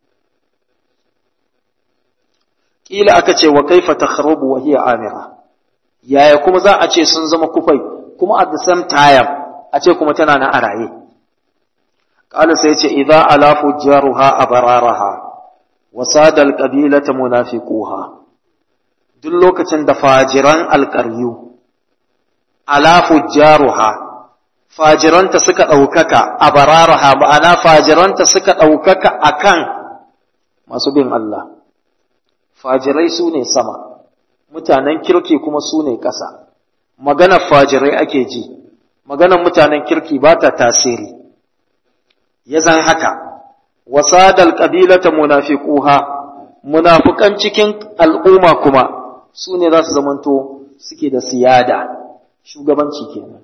ƙila aka ce wa kaifa takhrubu wa hiya amira yaya kuma za a ce sun zama kufai kuma at the same time a ce kuma tana na a raye qala sai ce idza ala fujjaruha abararaha wa sada alqabilata munafiquha duk lokacin da fajiran alqaryu ala fujjaruha fajiranta suka ɗaukaka a bararaha ma'ana fajiranta suka ɗaukaka akan masu bin Allah fajirai su ne sama mutanen kirki kuma su ne ƙasa maganar fajirai ake ji maganar mutanen kirki ba ta tasiri ya zan haka wasadal ƙabilata munafiquha munafukan cikin al'umma kuma su ne za su zamanto suke da siyada shugabanci kenan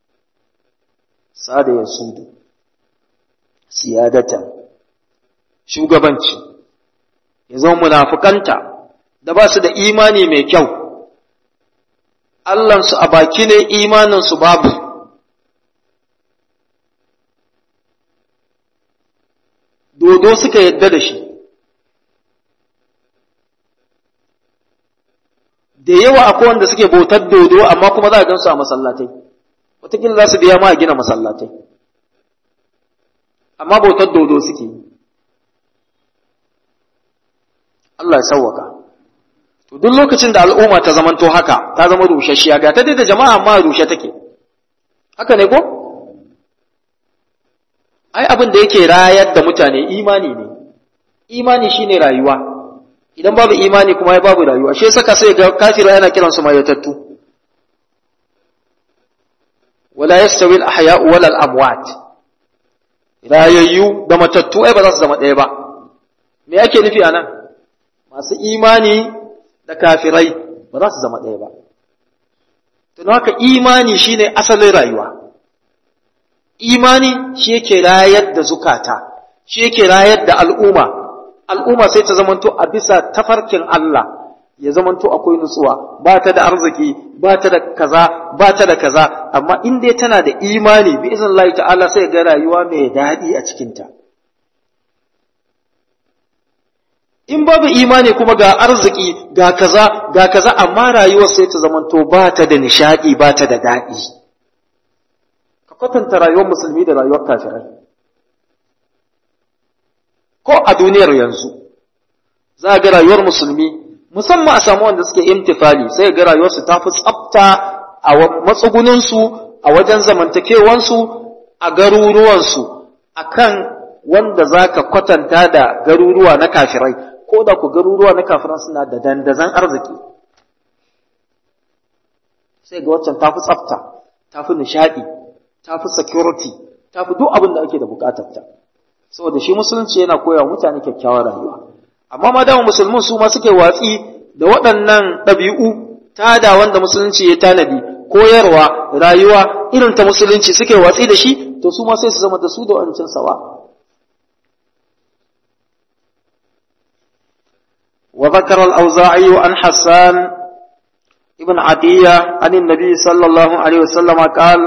sada ya sudu siyadatan shugabanci ya zama munafukanta da ba su da imani mai kyau Allahnsu a baki ne imaninsu babu dodo suka yadda da shi da yawa akwai wanda suke bautar dodo amma kuma za a gansu a masallatai wataƙila za su biya ma a gina masallatai amma bautar dodo suke yi Allah ya sauwaka to duk lokacin da al'umma ta zamanto haka ta zama rushashiya ga ta da jama'a amma rushe take haka ne ko ai abin da yake rayar da mutane imani ne imani shine rayuwa idan babu imani kuma ya babu rayuwa shi saka sai ga kafira yana kiran su mayatattu wala yastawi al-ahya'u wala al-amwat rayayyu da matattu ai ba za su zama ɗaya ba me ake nufi anan masu imani da kafirai ba za su zama ɗaya ba don haka imani shine asalin rayuwa imani shi yake rayar da zukata shi yake rayar da al'umma al'umma sai ta zamanto a bisa tafarkin Allah ya zamanto akwai nutsuwa ba ta da arziki ba ta da kaza ba ta da kaza amma in dai tana da imani bi izin Allah ta'ala sai ga rayuwa mai daɗi a cikinta in babu imani kuma ga arziki ga kaza ga kaza amma rayuwar sai ta zamanto ba ta da nishaɗi ba ta da daɗi ka kwatanta rayuwar musulmi da rayuwar kafirai ko a duniyar yanzu za ga rayuwar musulmi musamman a samu wanda suke imtifali sai ga rayuwarsu ta fi tsafta a matsugunansu a wajen zamantakewansu a garuruwansu akan wanda za ka kwatanta da garuruwa na kafirai ko da ku garuruwa na kafiran suna da dandazan arziki sai ga waccan ta fi tsafta ta fi nishaɗi ta fi security ta fi duk abin da ake da bukatarta saboda shi musulunci yana koya mutane kyakkyawar rayuwa amma ma dama musulmin su ma suke watsi da waɗannan ɗabi'u tada wanda musulunci ya tanadi koyarwa rayuwa irin ta musulunci suke watsi da shi to su ma sai su zama da su da wancan sawa وذكر الأوزاعي عن حسان ابن عطية عن النبي صلى الله عليه وسلم قال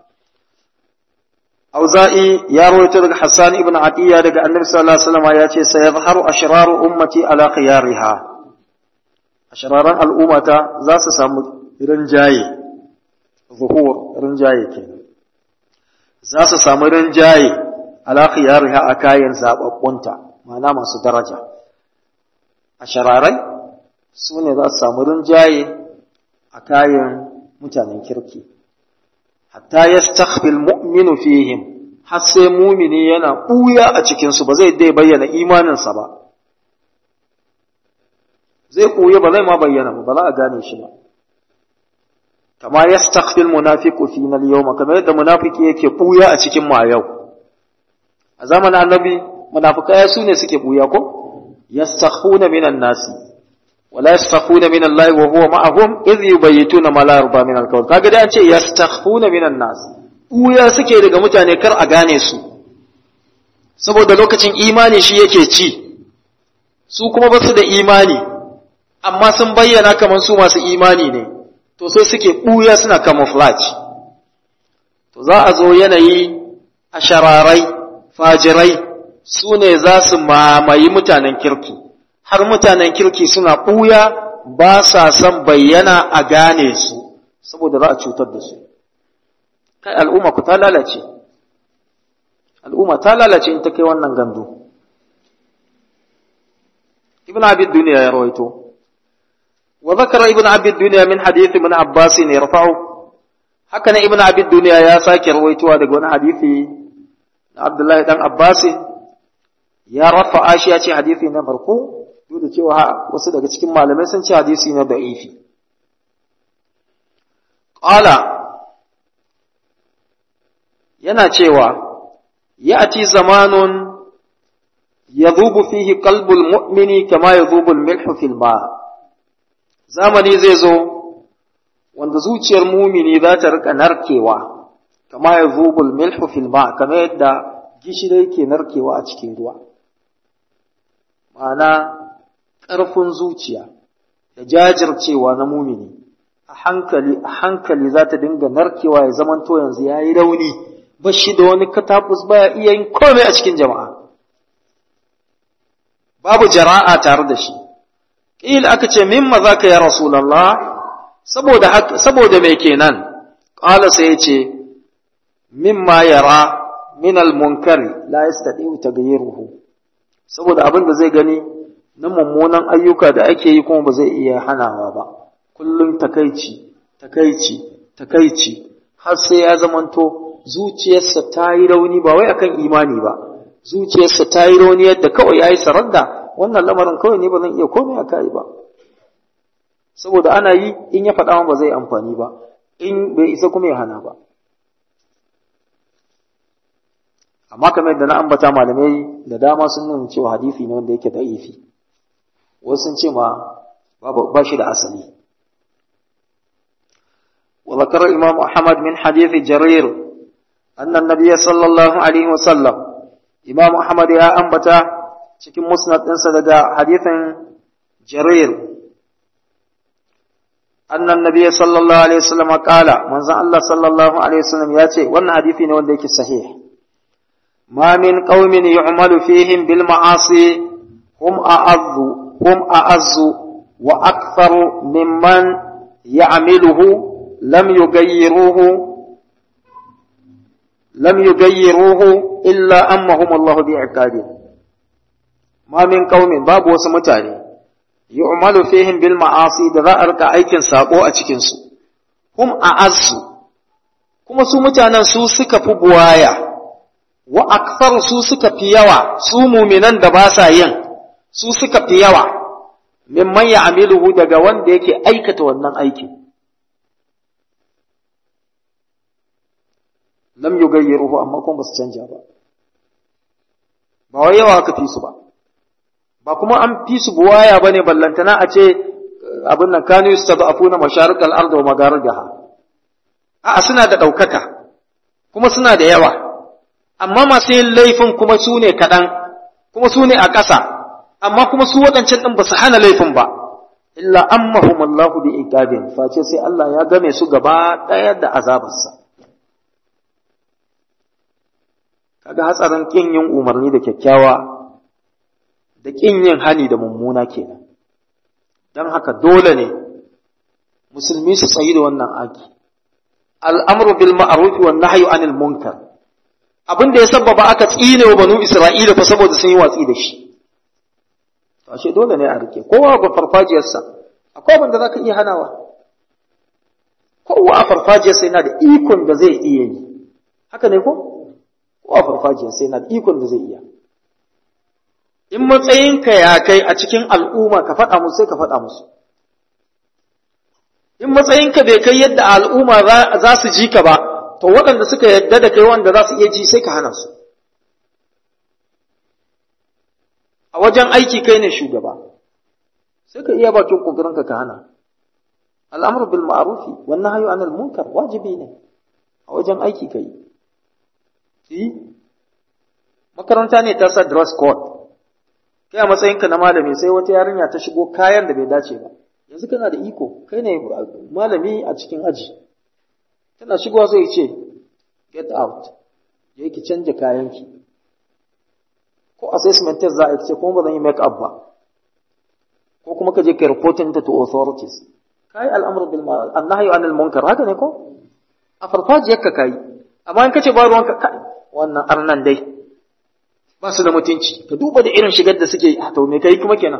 أوزائي يا رويت حسان ابن عطية لك النبي صلى الله عليه وسلم ياتي سيظهر أشرار أمتي على خيارها أشرار الأمة ذات سام رنجاي ظهور رنجاي كين ذات سام رنجاي على خيارها أكاين زاب أبونتا ما نام درجة أشراrai su ne za su samu rinjaye a kayan mutanen kirki hatta yastakhfil mu'minu fihim har sai mumini yana ɓuya a cikinsu ba zai dai bayyana imaninsa ba zai ɓuya ba zai ma bayyana ba ba za a gane shi ba kama yastakhfil munafiqu fina al-yawma kamar yadda munafiki yake ɓuya a cikin mu a yau a zamanin annabi munafikai su ne suke ɓuya ko yastakhfuna minan nasi ولا يستخفون من الله وهو معهم إذ يبيتون ما لا يرضى من القول kaga da an ce yastakhfuna minan nas uya suke daga mutane kar a gane su saboda lokacin imani shi yake ci su kuma ba su da imani amma sun bayyana kamar su masu imani ne to sai suke buya suna camouflage to za a zo yanayi a shararai fajirai su ne za su mamayi mutanen kirki har mutanen kirki suna ɓuya ba sa son bayyana a gane su saboda za a cutar da su kai al'umma ku ta lalace al'umma ta lalace in ta kai wannan gandu ibn abid duniya ya rawaito wa zakara ibn abid duniya min hadith ibn abbas ne rafa'u haka ne ibn abid duniya ya sake rawaitowa daga wani hadisi na abdullahi dan abbas ya rafa'a shi ya ce hadisi na farko duk da cewa wasu daga cikin malamai sun ce hadisi na da'ifi qala yana cewa ya'ti zamanun yadhubu fihi qalbul mu'mini kama yadhubu al-milhu fil ma zamani zai zo wanda zuciyar mumini za ta rika narkewa kama yadhubu al-milhu fil ma kama yadda gishiri yake narkewa a cikin ruwa ma'ana ƙarfin zuciya da jajircewa na mumini a hankali a hankali za ta dinga narkewa ya zamanto yanzu ya yi rauni ba shi da wani katakus baya iya yin komai a cikin jama'a babu jara'a tare da shi ƙil aka ce mimma za ka ya rasulallah saboda saboda mai kenan ƙala sai ya ce mimma yara min al-munkari la yastati'u taghyiruhu saboda abin da zai gani na mummunan ayyuka da ake yi kuma ba zai iya hanawa ba kullum takaici takaici takaici har sai ya zamanto zuciyarsa ta yi rauni ba wai akan imani ba zuciyarsa ta yi rauni yadda kawai ya yi saranda wannan lamarin kawai ne ba zan iya komai a kai ba saboda ana yi in ya faɗa ba zai amfani ba in bai isa kuma ya hana ba amma kamar yadda na ambata malamai da dama sun nuna cewa hadisi ne wanda yake da'ifi wasu sun ce ma ba shi da asali وذكر الإمام أحمد من حديث جرير أن النبي صلى الله عليه وسلم إمام أحمد يا أنبتا cikin musnad ɗinsa daga hadithin jarir annan nabiy sallallahu alaihi wasallam qala manzon Allah sallallahu alaihi wasallam ya ce wannan hadisi ne wanda yake sahih ma min qaumin yu'malu fihim bil ma'asi hum a'azzu hum a'azzu wa aktharu mimman ya'miluhu lam yughayyiruhu lam yughayyiruhu illa ammahum Allah bi'iqabihi ma min qaumin babu wasu mutane yu'malu fihim bil ma'asi da za a rika aikin sako a cikin su hum a'azzu kuma su mutanen su suka fi buwaya wa akthar su suka fi yawa su muminan da ba sa yin su suka fi yawa mimman ya'miluhu daga wanda yake aikata wannan aikin lam yugayyiruhu amma kuma ba su canja ba ba wai yawa aka fi su ba ba kuma an fi su buwaya ba ne ballantana a ce abin nan kanu su tabi afuna masharikal arda wa magarigaha a'a suna da ɗaukaka kuma suna da yawa amma masu yin laifin kuma su ne kaɗan kuma su ne a ƙasa amma kuma su waɗancan ɗin ba su hana laifin ba illa ammahum Allahu bi iqabin face sai Allah ya game su gaba ɗaya da azabarsa kaga hatsarin kin yin umarni da kyakkyawa da ƙin yin hani da mummuna kenan don haka dole ne musulmi su tsayi da wannan aki al'amru bil ma'ruf wa nahyu anil munkar abin da ya sabbaba aka tsine wa banu isra'ila fa saboda sun yi watsi da shi to ashe dole ne a rike kowa ga farfajiyarsa akwai abin da zaka iya hanawa kowa a farfajiyarsa yana da ikon da zai iya yi haka ne ko kowa a farfajiyarsa yana da ikon da zai iya in matsayinka ya kai a cikin al'umma ka faɗa musu sai ka faɗa musu in matsayinka bai kai yadda al'umma za su ji ka ba to waɗanda suka yadda da kai wanda za su iya ji sai ka hana su a wajen aiki kai ne shugaba sai ka iya bakin ƙoƙarinka ka hana al'amur bil ma'arufi wannan hayo anil munkar wajibi ne a wajen aiki ka yi makaranta ne ta sa dress code kai a matsayinka na malami sai wata yarinya ta shigo kayan da bai dace ba yanzu kana da iko kai ne malami a cikin aji tana shigowa sai ce get out je ki canja kayanki ko assessment test za a ce kuma ba zan yi make up ba ko kuma ka je ka reporting ta to authorities kai al'amr bil ma'ruf annahyu anil munkar haka ne ko a farfajiyar ka kai amma in kace ba ruwanka kai wannan arnan dai ba su da mutunci ka duba da irin shigar da suke to me kai kuma kenan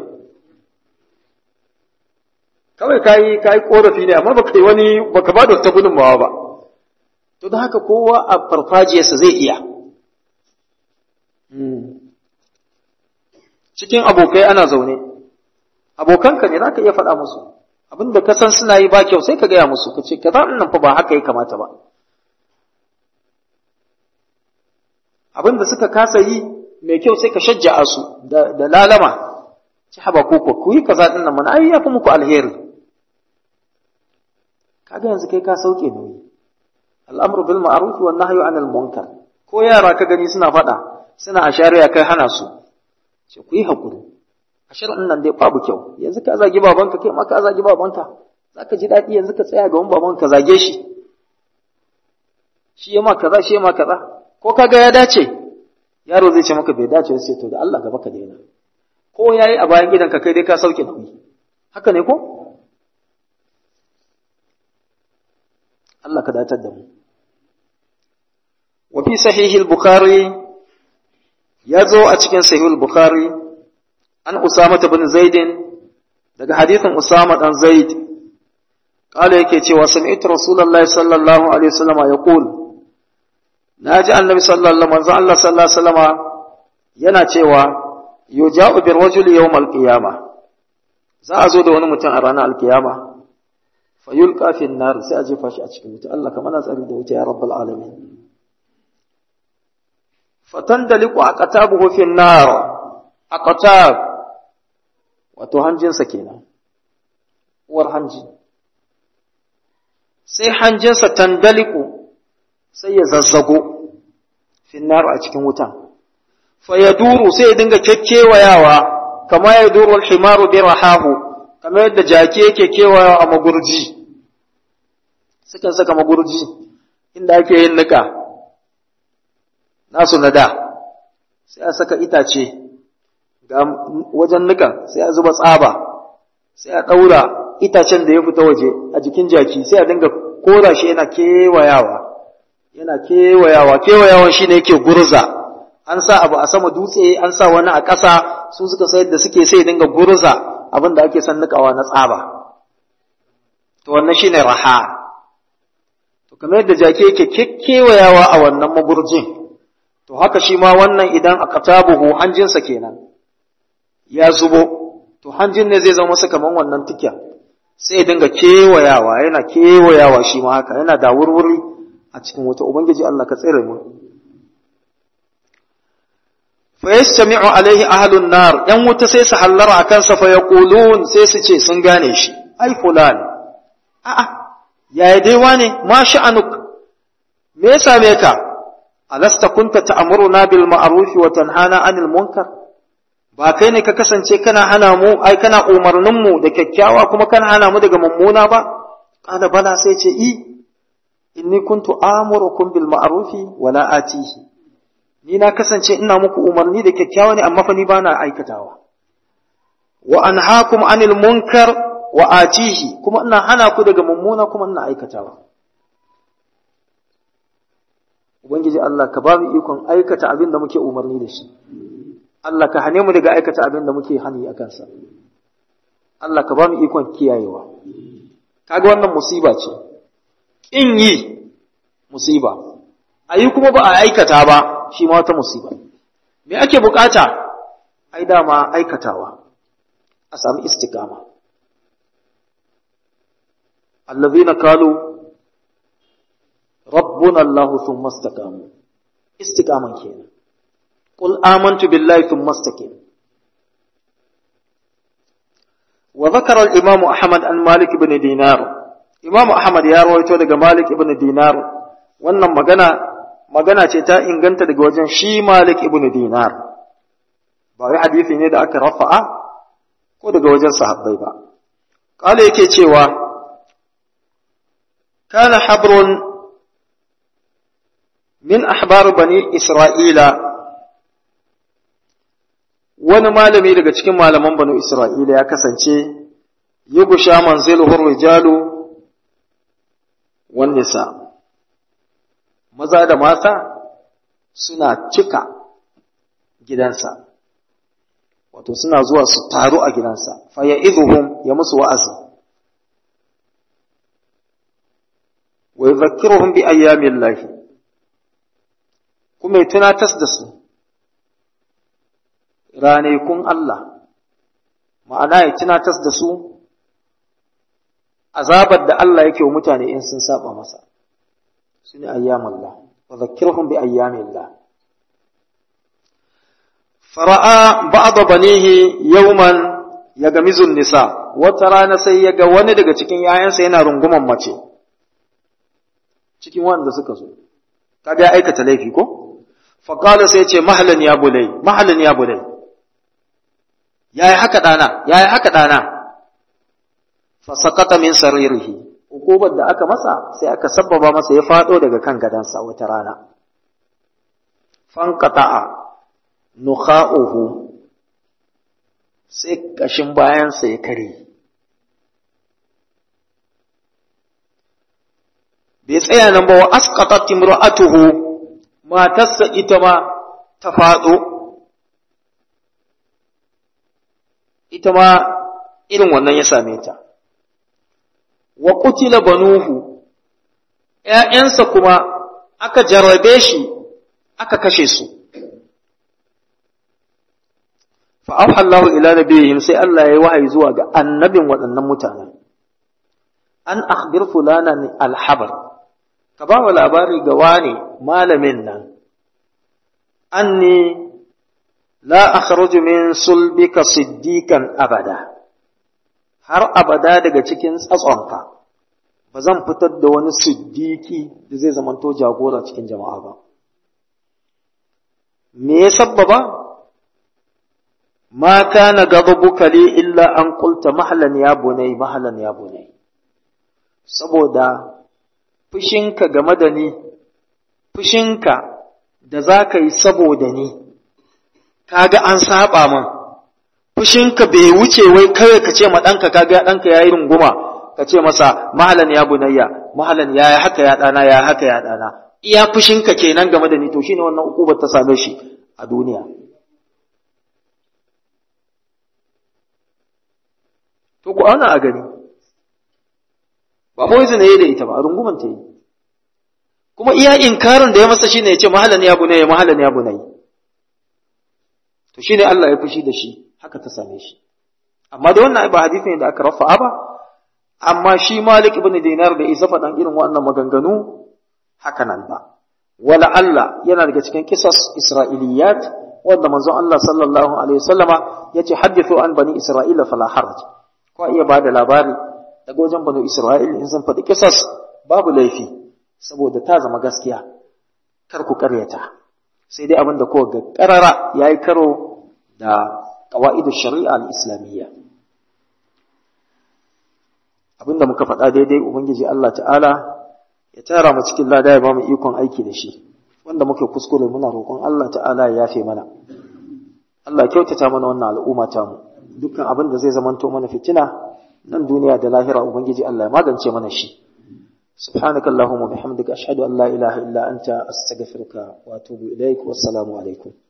kawai kai kai korafi ne amma baka yi wani baka ba da wata gudunmawa ba to don haka kowa a farfajiyarsa zai iya cikin abokai ana zaune abokanka ne za ka iya faɗa musu abin da ka san suna yi ba kyau sai ka gaya musu ka ce ka za nan fa ba haka ya kamata ba abin da suka kasa yi mai kyau sai ka shajja'a su da lalama ci haba koko ku yi kaza din nan mana ai ya fi muku alheri kaga yanzu kai ka sauke nauyi al'amru bil ma'ruf wan nahyu anil munkar ko yara ka gani suna faɗa suna a shari'a kai hana su ce ku yi hakuri a shari'an nan dai babu kyau yanzu ka zagi babanka kai ma ka zagi babanka zaka ji daɗi yanzu ka tsaya ga wani babanka zage shi shi ya ma kaza shi ya ma kaza ko kaga ya dace yaro zai ce maka bai dace sai to da Allah gaba ka daina ko yayi a bayan gidanka kai dai ka sauke nauyi haka ne ko Allah ka datar da mu wa fi sahihil bukhari ya zo a cikin sahihul bukhari an usama bin zaidin daga hadithin usama dan zaid kala yake cewa sami'tu rasulullahi sallallahu alaihi wasallam yaqul naji annabi sallallahu manzo Allah sallallahu alaihi wasallam yana cewa yuja'u bir rajuli yawm al-qiyamah za a zo da wani mutum a ranar al-qiyama fa yulqa fi an-nar sai a jefa shi a cikin wuta Allah kamar na tsari da wuta ya rabbul alamin fatandaliku aqtabuhu fi an-nar aqtab wato hanjinsa kenan uwar hanji sai hanjinsa tandaliku sai ya zazzago finnar a cikin wutan fa ya duru sai ya dinga kekkewayawa kama ya duru al-himaru bi rahahu kamar yadda jaki yake kewayawa a magurji sukan saka magurji inda ake yin nika nasu na da sai a saka itace ga wajen nikan sai a zuba tsaba sai a ɗaura itacen da ya fita waje a jikin jaki sai a dinga kora shi yana kewayawa yana kewayawa kewayawan shi ne yake gurza an sa abu a sama dutse an sa wani a ƙasa su suka sayar da suke sai dinga gurza abin da ake son nikawa na tsaba to wannan shine raha to kamar yadda jaki yake kekkewayawa a wannan magurjin to haka shi ma wannan idan aka tabuhu hanjinsa kenan ya zubo to hanjin ne zai zama masa kaman wannan tikya sai ya dinga kewayawa yana kewayawa shi ma haka yana da wurwuri a cikin wuta ubangiji Allah ka tsere mu fa yastami'u alaihi ahlun nar yan wuta sai su hallara akan sa fa yaqulun sai su ce sun gane shi ai fulan a'a yaya dai wane ma sha'anuk me ya same ka alasta kunta ta'muruna bil ma'ruf wa tanhana 'anil munkar ba kai ne ka kasance kana hana mu ai kana umarnin mu da kyakkyawa kuma kana hana mu daga mummuna ba kana bala sai ce i inni kuntu amurukum bil ma'ruf wa la atihi ni na kasance ina muku umarni da kyakkyawa ne amma fa ni bana aikatawa wa anhaakum 'anil munkar wa atihi kuma ina hana ku daga mummuna kuma ina aikatawa Ubangiji Allah ka ba mu ikon aikata abin da muke umarni da shi, Allah ka hane mu daga aikata abin da muke hani a kansa, Allah ka ba mu ikon kiyayewa. Kaga wannan musiba ce, ƙin yi musiba, a yi kuma ba a aikata ba shi ma wata musiba. Me ake bukata? Ai dama aikatawa, a sami istikama. Allazina kalu ربنا الله ثم استقاموا استقاما كينا قل آمنت بالله ثم استقم وذكر الإمام أحمد عن مالك بن دينار إمام أحمد يا رويتو daga مالك بن دينار wannan magana magana ce ta inganta daga wajen shi Malik ibn Dinar ba wai hadisi ne da aka rafa'a ko daga wajen sahabbai ba kala yake cewa kana habrun min ahbar bani Isra'ila wani malami daga cikin malaman banu Isra'ila ya kasance yi gusha manziluhur rijalu wan nisa maza da mata suna cika gidansa wato suna zuwa su taru a gidansa fa ya ya musu wa'azi wa yadhakkiruhum bi ayyamillahi kuma ya tunatas da su ranakun Allah ma'ana ya tunatas da su azabar da Allah yake wa mutane in sun saba masa su ne ayyamallah wa zakkirhum bi ayyamillah fara'a ba'da banihi yawman yagamizun nisa wata rana sai ya ga wani daga cikin yayansa yana runguman mace cikin wanda suka zo kaga ya aikata laifi ko faƙala sai ce mahalan ya bulai mahalan ya bulai ya yi haka ɗana ya yi haka ɗana fasakata min saririhi hukubar da aka masa sai aka sabbaba masa ya faɗo daga kan gadansa wata rana fankata'a nukha'uhu sai ƙashin bayansa ya kare bai tsaya nan ba wa asqatat imra'atuhu matarsa ita ma ta faɗo, ita ma irin wannan ya same ta. Wa kutila banuhu, ‘ya'yansa kuma aka jarrabe shi, aka kashe su. Fa'afallahu ila nabiyihim sai Allah ya yi wahayi zuwa ga annabin waɗannan mutanen. An akhbir fulana alhabar. ka ba wa labari ga wane malamin nan anni la akhruju min sulbika siddiqan abada har abada daga cikin tsatsonka ba zan fitar da wani siddiki da zai zamanto jagora cikin jama'a ba me ya sabbaba ma kana ghadabuka li illa an qulta mahlan ya bunay mahlan ya bunay saboda fushinka game da ni fushinka da za ka yi saboda ni kaga an saba min fushinka bai wuce wai kawai ka ce ma ɗanka kaga ɗanka ya yi runguma ka ce masa mahalan ya bunayya mahalan ya yi haka ya ɗana ya haka ya ɗana iya fushinka kenan game da ni to shine wannan ukubar ta same shi a duniya to ku ana a gani ba poison yayi da ita ba a runguman ta yi kuma iya inkarin da ya masa shine ya ce mahalan ya bunayya mahalan ya bunayya to shine Allah ya fushi da shi haka ta same shi amma da wannan ba hadisi ne da aka rafa'a ba amma shi Malik ibn Dinar da isa faɗan irin wannan maganganu haka nan ba wala Allah yana daga cikin kisas Isra'iliyat wanda manzon Allah sallallahu alaihi wasallama yace hadithu an bani Isra'ila fala haraj ko iya bada labari daga wajen bani Isra'il in sun faɗi kisas babu laifi saboda ta zama gaskiya kar ku karyata sai dai abin da ko ga karara yayi karo da qawaidu shari'a al-islamiyya abinda muka faɗa daidai ubangiji Allah ta'ala ya tara mu cikin lada ya ba mu ikon aiki da shi wanda muke kuskure muna roƙon Allah ta'ala ya yafe mana Allah ya kyautata mana wannan al'umma ta mu dukkan abin da zai zamanto mana fitina nan duniya da lahira ubangiji Allah ya magance mana shi سبحانك اللهم وبحمدك أشهد أن لا إله إلا أنت أستغفرك وأتوب إليك والسلام عليكم